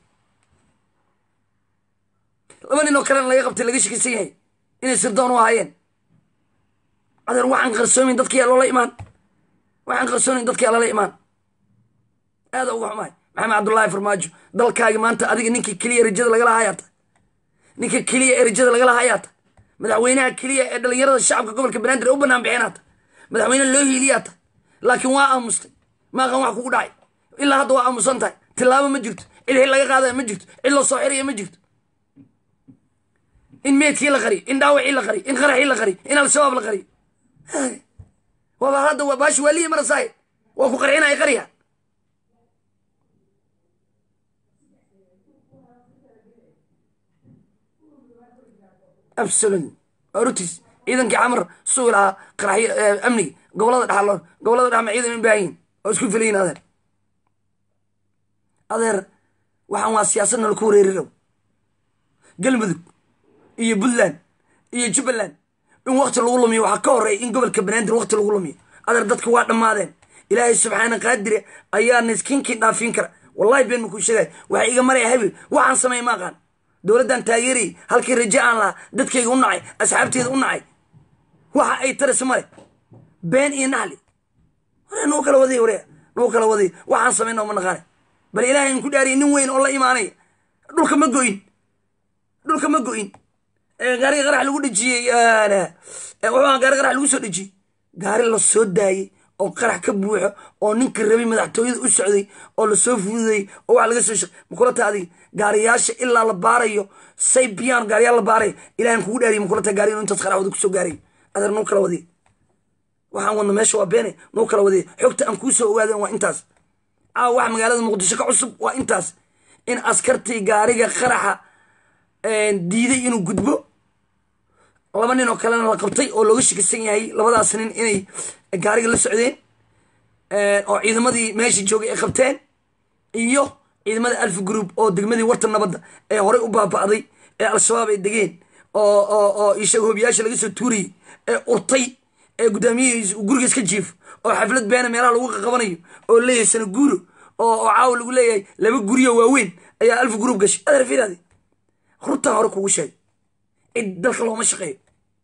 laba nin oo kalena laga qabtay laga shakisan yahay inay sirdoon u ahaayeen adeer waxaan qarsoomin dadkiyaa loola imaan waxaan qarsoonin dadkiyaa lala imaan aada uga xumahay maxamed cabdullaahi farmaajo dalkaagi maanta adiga ninka keliya rajada lagala hayaata ninka keliya ee rajada lagala hayaata madaxweynaha keliya ee dhalinyarada shacabka gobolka banaadir u banaan bixinaata madaxweyne loo hiiliyaata laakiin waa aamustay maaqan wax kugu dhacay ilaa hadda waa aamusan tahay tilaabo ma jirto cid xil laga qaadaya ma jirto cid loo soo xiraya ma jirto in meedkii la qariyo in dhaawacii la qariyo in qaraxii la qariyo in al-shabaab la qariyo waaba hadda baashi waaliyi marasaay waa ku qarxinaya qarya absolut rutis ciidankii camar sugi lahaa qaraxyo amniga gobolada dhaxaloon gobolada dhaxma ciidan in baahanyihin oo isku filayin adeer adeer waxaan waa siyaasadna laku wareerirow galmudug iyo puntland iyo jubbaland in wakti lagu lumiyo waxaa ka horeeya in gobolka banaadir wakti lagu lumiyo adeer dadka waa dhammaadeen ilaahay subxaana qaadire ayaa niskinkii dhaafiin kara wallahi been makuu sheegay waxaa iga maraya habel waxaan sameey ma aqaan dowladdan taageerayy halkii raje aan lahaa dadkayga u nacay asxaabteeda u nacay waxa ay taraysa male been iyo naxli ware nuu kala wadiy ware nuu kala wadiy waxaan samayna ma naqaane bal ilaahay in ku dhaariya nin weyn oo la imaanaya dhulka ma go'in dhulka ma go'in gaariga qarax lagu dhejiyey wuxuu gaari qarax lagu soo dhejiyey gaari la soo daayey oo qarax ka buuxo oo ninka rabay madaxtooyada u socday oo lasoo fududayey oo wax laga soo shaq makulata adiga gaariyaasha ilaa la baarayo say biyaan gaariyaal la baarayo ilahan kugu dhaariy makulata gaari inu intaas qarax wada kusoo gaarayo adeer nuu kala wadiy waxaan wadna meesha waa beene nuu kala wadiy xogta aan kuu soo ogaadeen waa intaas caawa wax magaalada muqdisho ka cusub waa intaas in askartii gaariga qaraxa diiday inuu gudbo laba nin oo kalena la qabtay oo looga shakisan yahay labadaas nin inay gaariga la socdeen oo ciidamadii meesha joogay ay qabteen iyo ciidamada alfa group oo degmadii warta nabadda ee horey u baaba'day ee al-shabaab ay degeen oo oo oo ishaga hobiyaasha laga soo tuurayay ee urtay ee guddoomiyihiis guriga iska jiifo oo xaflad beena meelaha lagu qaqabanayo oo leeyahay sana guuro oo oo caawa lagu leeyahay laba guryo waaweyn ayaa alfa group gashay adeer fiiraadi runtaa hore kugu sheegay cid dalka looma shaqeeyo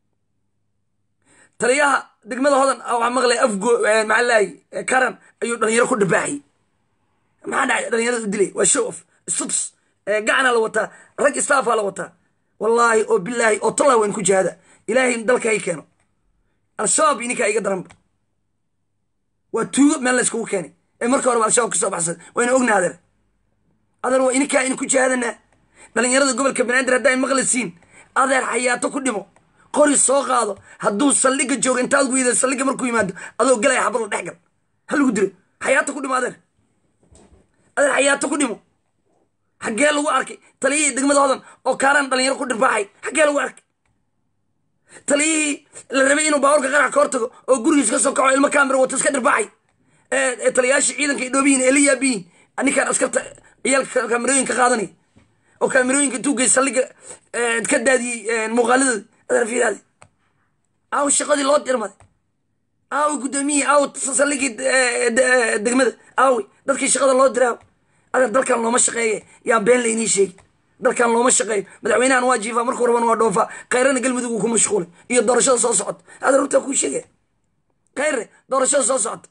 taliyaha degmada hodan waxaa maqlay afgo maxaa lahay karan ayuu dhalinyaro ku dhibaaxay maxaa dhacay dhalinyarada u dilay waa show of stuts gacana la wataa rag staffa la wataa wallaahi oo bilaahi oo tallaa wayn ku jihaada ilaahay dalka hay keeno al-shabaab ininkaa iga daranba waa tuugo meel la iskugu keenay ee marka horeba al-shabaab kasoo baxsan wayna ogna adeer adeer waa ininkaa in ku jihaadanaa dhalinyarada gobolka banaadir haddaa maqlisiin adeer xayaato ku dhimo qori soo qaado hadduu saldhiga joogo intaad weyda saldhiga markuu yimaado adoo galaya xabad la dhex gal ha lagu dilo xayaato ku dhimo adeer adeer xayaato ku dhimo xaggee lagu arkay taliyihii degmada hodan oo kaaraan dhalinyaro ku dhirbaaxay xaggee lagu arkay taliyihii la rabay inuu baaburka qarax ka hortago oo gurigiis ka soo kaco ilmo kaamira wato iska dhirbaaxay ee taliyayaashii ciidanka ay dhoobiyiin ee la yaabiyiin ninkaan askarta ciyaalka kaamirooyinka qaadanaya oo kaamirooyinka intuu gey saldhiga ka daadiyey muuqaaladooda adeer fiiraadi aaw shaqadii loo dirmaday aawi guddoomiyihii aaw saldhigii degmada aawi dadkii shaqada loo diraaw adeer dalkan looma shaqeeye yaa been laynii sheegi dalkan looma shaqeeyo madaxweynahan waa jiifaa markuu rabana waa dhoofaa kayrana galmudug uu ku mashquulay iyo doorashada soo socota adeer runtaa kuu sheegaya kayre doorashada soo socota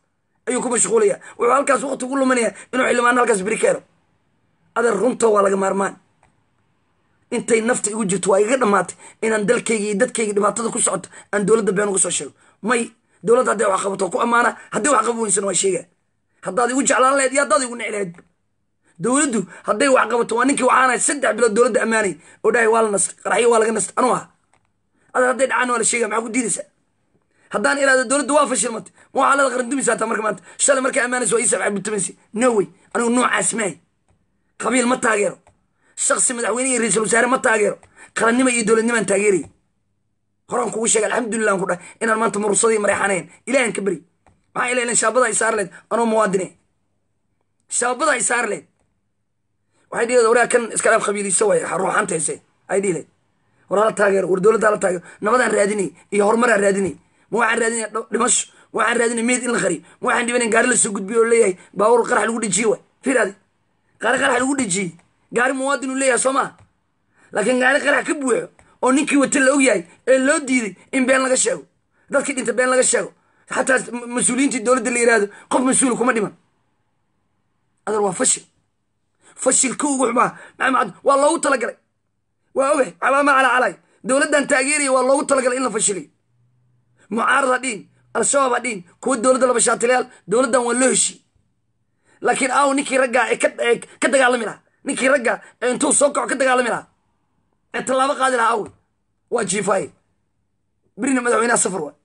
ayuu ku mashquulaya wuxuu halkaas waqti ugu luminaya inuu xildhibaano halkaas beri ka helo adeer runta waa laga maarmaan intay nafta igu jirto waa igaga dhammaatay inaan dalkayga iyo dadkayga dhibaatada ku socoto aan dowladda been uga soo sheego may dowladda hadday wax qabato ku ammaana haddii wax qaba weysana waa sheega haddaad igu jeclaan laheyd iyo haddaad igu nici laheyd dowladdu hadday wax qabato waa ninkii waxaanahay saddex bilood dowladda ammaanay oo dhahay waa la nastay qaraxyo waa laga nastay anuu aha adeer hadday dhacaan waa la sheegaya maxaa ku diidaysaa haddaan iraado dowladda waa fashilmatay ma waxaa leeda qaran dumaysaa taa marka maanta shalay markaa ammaanaysa waa iisab cabditamansi no way anigu noocaas maahay qabiil ma taageero shaksi madaxweyne iyo ra-iisul wasaare ma taageero qarannimo iyo dowladnimaan taageeraya horaan kugu sheegay alxamdulilah an ku dhahay inaan maanta mursadii mareexanayn ilahan ka beri maxaa ila ilan shaabada ay saar leed anoo muwaadine shaabada ay saar leed waxay dhihi leed waraa kan iska dhaaf qabiiliso waay ruuxanta hese ay dhihi leed war hala taageero war dowladda hala taageero nabadaan raadinay iyo horumaraan raadinay ma waxaan raadinaya dhimasho ma waxaan raadinaya meed in la qariyo ma waxaan dhibanayn gaari lasoo gudbiyo oo leeyahay baabuur qarax lagu dhejiye waay firaadi gaari qarax lagu dhejiyey gaari muwaadin uu leeyahay soo maa laakiin gaari qarax ka buuxo oo ninkii wata la og yahay ee loo diiday in been laga sheego dadkii dhinta been laga sheego xataa mas-uuliyiintii dowladda la yihahdo qof mas-uul kuma dhiman adeer waa fashil fashilka ugu xumaa maxamed waa loogu talagalay waa ogay calaama cala calay dowladdan taageeraya waa loogu talagalay in la fashiliyo mucaarad ha dhiin al-shabaab ha dhiin kuwa dowladda laba shaatilayaal dowladdan waa loo heshiy laakiin aaw ninkii raggaa ee ka dagaalami lahaa ninkii raggaa ee intuu soo kaco ka dagaalami lahaa ee tallaabo qaadi lahaa aawey waa jiifaaye berina madaxweynaha safar waa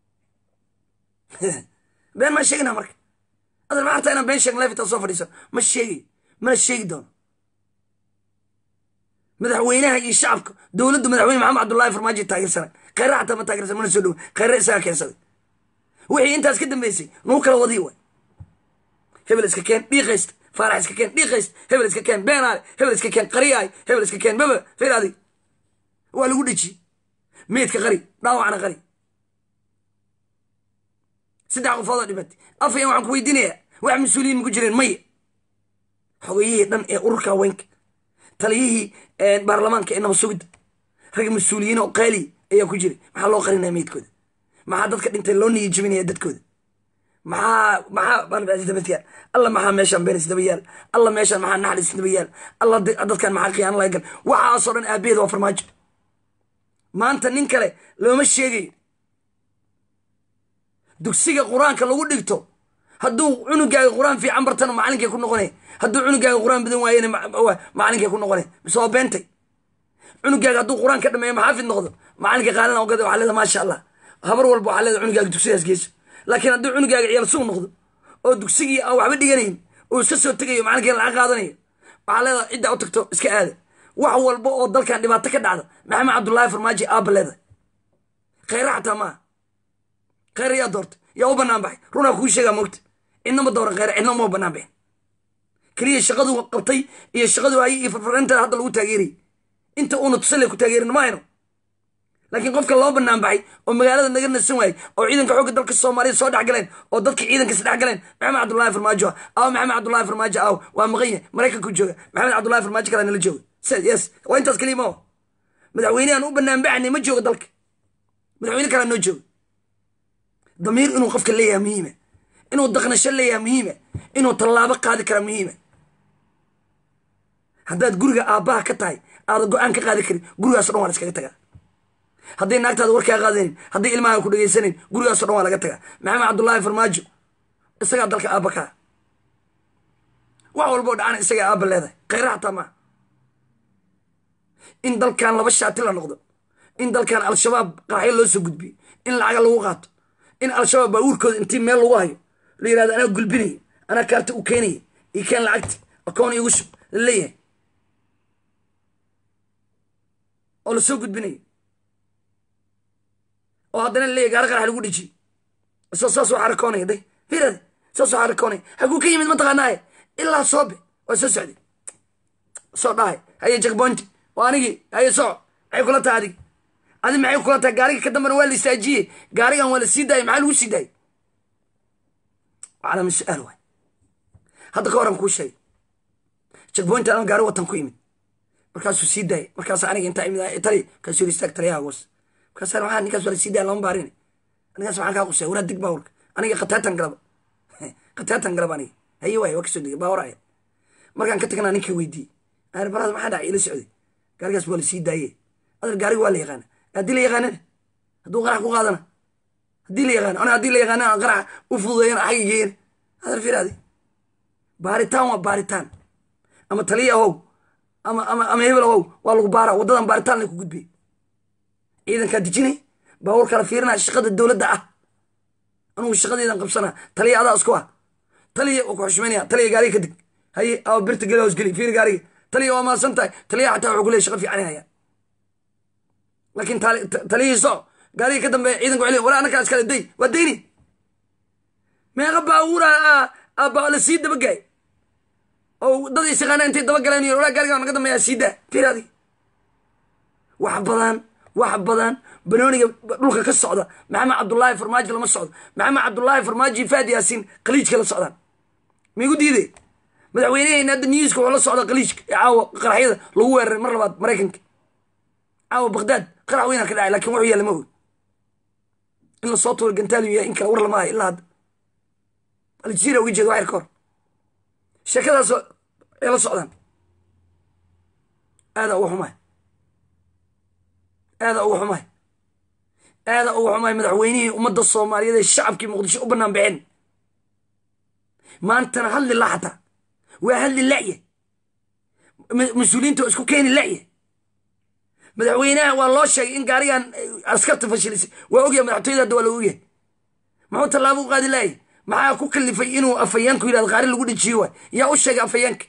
been maa sheegina marka adan ma artaa inaan been sheegn lefita soo fadhiisan ma sheegayo mana sheegi doono madaxweynaha iyo shacabka dowladdu madaxweyne maxamed cabdullahi farmaajo taageersanay khayra xataa ma taageersan mana soo dhowa khayra isagaa keensaday wixii intaas ka dambeysay nuu kala wadiy waay hebel iska keen dhiiqaysta faarax iska keen dhiiqaysta hebel iska keen beenaale hebel iska keen qariyaay hebel iska keen baba firaadi waa lagu dheji meydka qari dhaawacna qari saddex qofoodoo dhibatay afayaan waxaan ku weydiinayaa wax mas-uuliyiin maku jireen maya xogayihii dhan ee ururka haweenka taliyihii baarlamaanka ee nabad sugidda rag mas-uuliyiin oo qaaliy ayaa ku jiray maxaa loo qarinaya meydkooda maxaa dadka dhintay loo niyi jebinaya dadkooda maxaa maxaa dabayaal alla maxaa meeshaan been isdaba yaal alla meeshaan maxaa naxal isdaba yaal alla dadkan maxaa khiyaano laga gal waxaasoo dhan aabaheed waa farmaajo maanta nin kale looma sheegayo dugsiga qur-aanka lagu dhigto hadduu cunugaaga qur-aan fiican bartana macalinkay ku noqonay hadduu cunugaaga qur-aan badan waayena macalinkay ku noqonay mise waa beentay cunugaaga hadduu qur-aan ka dhameeyo maxaafid noqdo macalinka qaalina ogada waxaa leeda maasha allah habar walba waxaa leeda cunugaaga dugsidaas geyso laakiin hadduu cunugaaga ciyaal suug noqdo oo dugsigii aan waxba dhiganayn oo iska soo tegayo macalinkeena lacag qaadanayo waxaa leeda ciddaa u tagto iska aada wax walba oo dalkan dhibaato ka dhacda maxamed cabdullaahi farmaajo aaba leeda khayra xataa maaha khayr yaa doortay yaa u banaan baxay runaa kuu sheegaa moogta cidnama dooran khayr cidna uma banaan baxin keliya shaqadu qabtay iyo shaqadu hayay iyo farfarinta hadda lagu taageerayay inta uuna tusale ku taageerin ma hayno laakiin qofka loo banaan baxay oo magaalada naga nasan waayey oo ciidanka xoogga dalka soomaaliya soo dhex galeen oo dadka ciidankas dhex galeen maxamed cabdullaahi farmaajo aaw maxamed cabdullaahi farmaajo aaw waa maqanya maraykanku jooga maxamed cabdullaahi farmaajo kalaa nala jooga yes waa intaas keliya ma madaxweynehan u banaan baxnay ma jooga dalka madaxweyne kalaa noo jooga damiir inuu qofka leeyaha muhiima inuu daqnasho leeyaha muhiima inuu tallaabo qaadi kara muhiima haddaad guriga aabbaha ka tahay aada go-aan ka qaadi karin gurigaaso dhan waa la iskaga tagaa hadday naagtaada warkaa qaadanin hadday ilmaha ku dhegaysanayn gurigaaso dhan waa laga tagaa maxamed cabdullaahi farmaajo isagaa dalka aabba kaa wax walboo dhacana isagaa aabba leedahay khayra xataa maa in dalkan laba shaati la noqdo in dalkan al-shabaab qaraxyo loo soo gudbiyo in lacaga lagu qaato in al-shabaab baabuurkooda intii meel lagu hayo la yirahdo anaa gulbinaya anaa kaarta u keenaya io keen lacagti akoon igu shub la leeyahay oo lasoo gudbinayo oo haddana laleeyahy gaari qarax lagu dhejiyo isoo saas waa xarakoonaya day firade saas waa xarakoonaya haguu ka yimid mataqaanaaye ilaa soobe waa soo socday soo dhahay haye jakboonti waa anigii haye soco maxay kula tahay adig adi maxay kula tahay gaariga ka dambana waa la istaajiye gaarigan waa la sii daayay maxaa lagu sii daayay calama su-aal waay hadda ka horan kuu sheegay jakboonti anoo gaari watan ku yimid markaasuu sii daayay markaas aniga intaa imid tali markaasuu yiri istaag taliyaha goos markaas waxaa ninkaas waa la sii daaya lama baarin ninkaas waxaan kaa qusaya wanaa dig bawrka aniga khataatan galaba khataatan galab aniga haye waay waa kasoo degay baawaraaya markaan ka tagnaa ninka weydiiyey aan baraad maxaa dhacay ila socday gaarigaas waa la sii daaye adar gaariga waa la yaqaana haddii la yaqaanana hadduu qarax ku qaadana haddii la yaqaana ana haddii la yaqaana aan qarax u fududeeyana xagga geeyana adar firaadi baaritaan waa baaritaan ama taliya ahow ama ama ama hebel ahow waa lagu baara waddadan baaritaan lay ku gudbiyey ciidankaa dejinay baawur kala fiirinaa shaqada dowladda ah anugu shaqadeedan qabsanaa taliya adaa isku ah taliya waa ku xushmaynaya taliya gaariga ka deg haye awa birta geli hoos geli fiiri gaariga taliya waa maasan tahay taliya xataa wuxuu ku leeyahy shaqa fiican haya laakiin taliyihii soco gaariga ka dambeeya ciidanka wuxuu leeyahy walaa annakaa iskale day waa dayni meeqa baawura baa la sii dabagaay oo dad isaqaana intay dabagaleen iyo walaa gaariga naga dambeeya sii daa fiiri adiga wax badan wax badan banooniga dhulka ka socda maxamed cabdullaahi farmaajo lama socdo maxamed cabdullaahi farmaajo faad yaasiin khaliijka la socdaan migu diide madaxweyneheyna hadda newska wuxuu la socda khaliijka ee caawa qaraxyada lagu weeraray mar labaad maraykanka caawa bagdaad qarax weynaa ka dhacay lakin wuxuu yaalla ma og in lasoo tuuro gantaaliyu yahay in kale war lama hayo ilaa hadda aljaziira uga jeeda waxyar ka hor sheekadaas ay la socdaan aadaa uga xumaay aadaa uga xumaay aadaa uga xumaay madaxweynihii ummadda soomaaliyeed ee shacabkii muqdisho u bannaan baxeen maantana hadli la xataa waa hadli la'ye mas-uuliyiinta waa isku keeni la'ye madaxweynaha waa loo sheegay in gaarigan askarta fashilisay waa ogyahay madaxtooyada hadda waa la ogyahay muxuu tallaabo u qaadi laayay maxaa ku kalifay inuu afhayaanku yidhahdo qaari lagu dhejiyo waay yaa u sheegay afhayaanka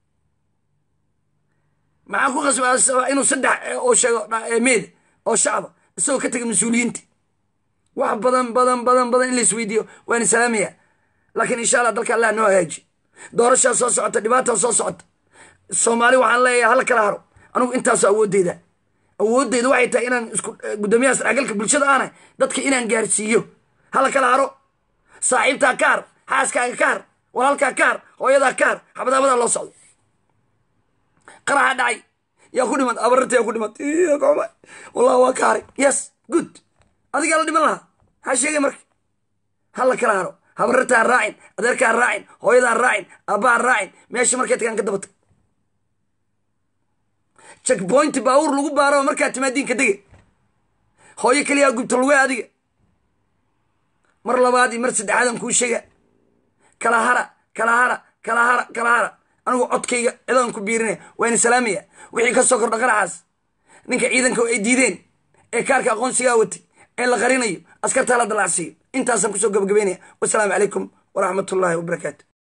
maxaa ku qasba inuu saddex oo sheego meeda oo shacaba isagoo ka tegay mas-uuliyiinta wax badan badan badan badan in la isweydiiyo waana salaamaya laakiin insha allah dalka allah noo hagaaji doorashaa soo socota dhibaataa soo socota soomaali waxaan leeyahay hala kala haro anugu intaaso awoodeyda awoodeyda waxay tahay inaan isku guddoomiyaha saraagalka bulshada aanay dadka inaan gaarsiiyo hala kala haro saaxiibtaa ka har xaaskaaga ka har walaalkaa ka har hooyadaa ka har xabadaabadaa loo socdo qaraxa dhacay yaa ku dhimat abararta yaa ku dhimat wallah waa ka haray yes good adigaa la dhiman lahaa maxaa sheegay marka hala kala haro habarartaan raacin adeerkaan raacin hooyadaan raacin aabbahaan raacin meesha markay tagaan ka dabatag checkpointi baawur lagu baaro markaa timaadiinka dege hooyo keliyaa gubta luge adiga mar labaad iyo mar saddexaadan kuu sheega kala hara kala hara kala hara kala hara anigu codkayga cidaan ku biirinaya waana salaamaya wixii ka soo kordha qaraxaas ninka ciidanka ay diideen ee kaarka aqoonsigaa watay ee la qarinayo askartaa la dalacsiiyo intaasaan kusoo gabagabeynaya wasalaamu calaykum waraxmat ullaahi wabarakaatu